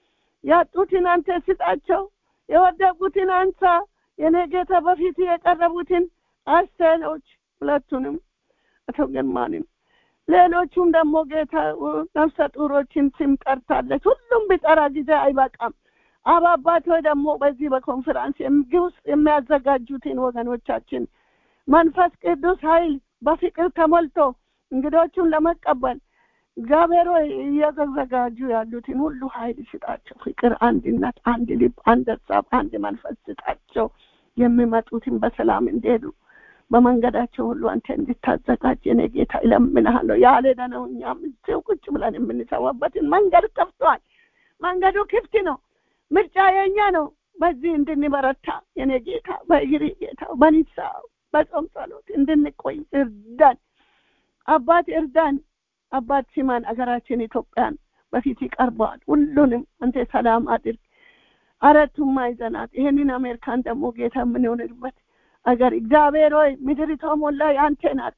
ያጡትን አንተ ስጣቸው። የወደቁትን አንሳ። የኔ ጌታ በፊት የቀረቡትን አስተሎች ሁለቱንም አቶ ግርማንም ሌሎቹም ደግሞ ጌታ ነፍሰ ጡሮችን ስም ጠርታለች። ሁሉም ቢጠራ ጊዜ አይበቃም። አብ አባት ሆይ ደግሞ በዚህ በኮንፈራንስ ውስጥ የሚያዘጋጁትን ወገኖቻችን መንፈስ ቅዱስ ኃይል በፍቅር ተሞልቶ እንግዶቹን ለመቀበል እግዚአብሔር ሆይ እየተዘጋጁ ያሉትን ሁሉ ኃይል ስጣቸው። ፍቅር፣ አንድነት፣ አንድ ልብ፣ አንድ ሀሳብ፣ አንድ መንፈስ ስጣቸው። የሚመጡትን በሰላም እንዲሄዱ በመንገዳቸው ሁሉ አንተ እንድታዘጋጅ እኔ ጌታ እለምንሃለሁ። ያልሄደ ነው እኛም እዚሁ ቁጭ ብለን የምንሰዋበትን መንገድ ከፍቷል። መንገዱ ክፍት ነው። ምርጫ የኛ ነው። በዚህ እንድንበረታ የኔ ጌታ በእግሪ ጌታ በኒሳ በጾም ጸሎት እንድንቆይ እርዳን። አባት እርዳን። አባት ሲማን አገራችን ኢትዮጵያን በፊት ይቀርበዋል። ሁሉንም አንተ ሰላም አድርግ። አራቱም ማዕዘናት ይሄንን አሜሪካን ደግሞ ጌታ የምንሆንበት አገር እግዚአብሔር ሆይ ምድሪቷ ሞላ የአንተ ናት።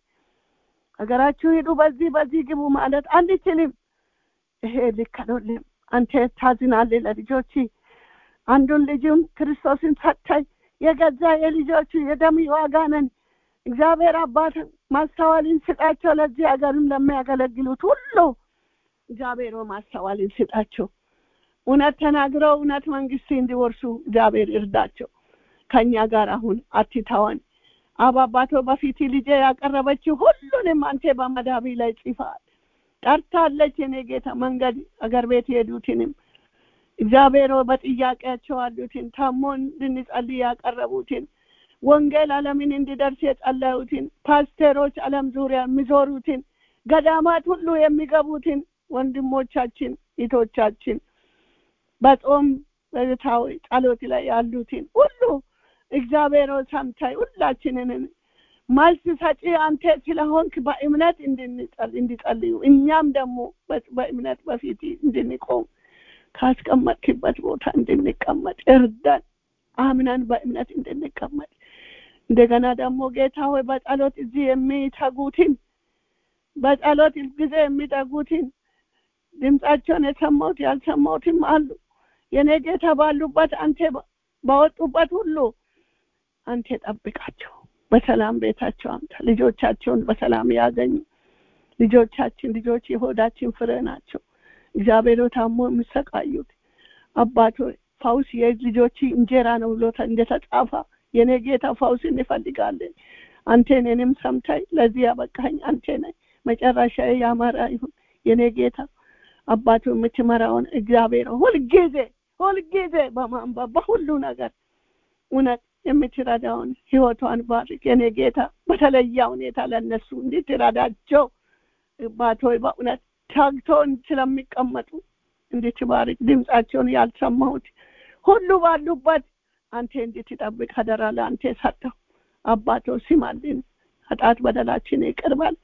ሀገራችሁ ሂዱ፣ በዚህ በዚህ ግቡ ማለት አንችልም። ይሄ ልክ አይደለም። አንተ ታዝናለህ ለልጆች አንዱን ልጅም ክርስቶስን ሰጥተህ የገዛ የልጆቹ የደም ዋጋ ነን። እግዚአብሔር አባት ማስተዋልን ስጣቸው። ለዚህ ሀገርም ለሚያገለግሉት ሁሉ እግዚአብሔር ማስተዋልን ስጣቸው። እውነት ተናግረው እውነት መንግስት እንዲወርሱ እግዚአብሔር እርዳቸው። ከኛ ጋር አሁን አትተወን። አብ አባቶ በፊት ልጄ ያቀረበችው ሁሉንም አንተ በመዳቢ ላይ ጽፋል ጠርታለች። የኔ ጌታ መንገድ አገር ቤት የሄዱትንም እግዚአብሔር በጥያቄያቸው አሉትን ታሞ እንድንጸልይ ያቀረቡትን ወንጌል ዓለምን እንዲደርስ የጸለዩትን ፓስተሮች ዓለም ዙሪያ የሚዞሩትን ገዳማት ሁሉ የሚገቡትን ወንድሞቻችን እህቶቻችን በጾም በታዊ ጸሎት ላይ ያሉትን ሁሉ እግዚአብሔር ሰምታይ ሁላችንን መልስ ሰጪ አንተ ስለሆንክ በእምነት እንዲጸልዩ እኛም ደግሞ በእምነት በፊት እንድንቆም ካስቀመጥክበት ቦታ እንድንቀመጥ እርዳን። አምነን በእምነት እንድንቀመጥ እንደገና ደግሞ ጌታ ሆይ በጸሎት እዚህ የሚተጉትን በጸሎት ጊዜ የሚተጉትን ድምጻቸውን የሰማሁት ያልሰማሁትም አሉ። የኔ ጌታ ባሉበት አንተ ባወጡበት ሁሉ አንተ ጠብቃቸው። በሰላም ቤታቸው አምጣ። ልጆቻቸውን በሰላም ያገኙ። ልጆቻችን ልጆች የሆዳችን ፍሬ ናቸው። እግዚአብሔር ታሞ የሚሰቃዩት አባቶ ፈውስ የልጆች እንጀራ ነው ብሎ እንደተጻፈ የኔ ጌታ ፈውስ እንፈልጋለን። አንተ እኔንም ሰምታይ ለዚህ ያበቃኝ አንተ ነህ። መጨረሻ ያማረ ይሁን የኔ ጌታ አባቱ የምትመራውን እግዚአብሔር ሁልጊዜ ሁልጊዜ በማንበብ በሁሉ ነገር እውነት የምትረዳውን ህይወቷን ባርክ የኔ ጌታ በተለየ ሁኔታ ለእነሱ እንድትረዳቸው አባቶይ በእውነት ታግቶን ስለሚቀመጡ እንድትባርክ ድምፃቸውን ያልሰማሁት ሁሉ ባሉበት አንተ እንድትጠብቅ አደራ ለአንተ ሰጠው። አባቶ ስማልን፣ ኃጢአት በደላችን ይቅርባል።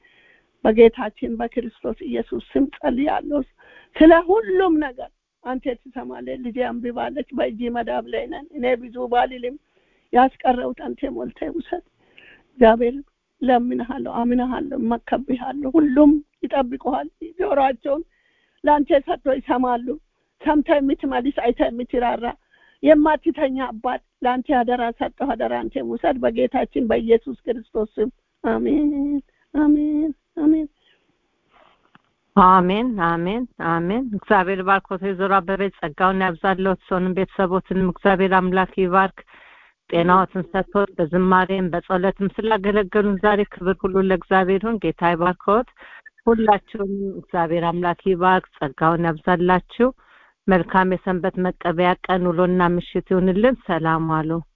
በጌታችን በክርስቶስ ኢየሱስ ስም ጸልያለሁ። ስለ ሁሉም ነገር አንተ ትሰማለህ። ልጄ አንብባለች፣ በእጅ መዳብ ላይ ነን። እኔ ብዙ ባልልም ያስቀረውት አንተ ሞልተህ ውሰድ። እግዚአብሔር ለምንሃለሁ፣ አምንሃለሁ፣ እመከብሃለሁ። ሁሉም ይጠብቁሃል። ጆሮአቸውን ለአንተ ሰጥቶ ይሰማሉ። ሰምተ የምትመልስ አይተ የምትራራ የማትተኛ አባት ለአንተ አደራ ሰጠሁ። አደራ አንተ ውሰድ በጌታችን በኢየሱስ ክርስቶስ ስም አሜን፣ አሜን፣ አሜን። አሜን አሜን አሜን። እግዚአብሔር ባርኮት ወይዘሮ አበበች ጸጋውን ያብዛለት፣ ሰውንም ቤተሰቦትንም እግዚአብሔር አምላክ ይባርክ። ጤናዎትን ሰጥቶት በዝማሬም በጸሎትም ስላገለገሉን ዛሬ ክብር ሁሉ ለእግዚአብሔር ይሁን። ጌታ ይባርኮት። ሁላችሁም እግዚአብሔር አምላክ ይባርክ፣ ጸጋውን ያብዛላችሁ። መልካም የሰንበት መቀበያ ቀን ውሎና ምሽት ይሁንልን። ሰላም ዋሉ።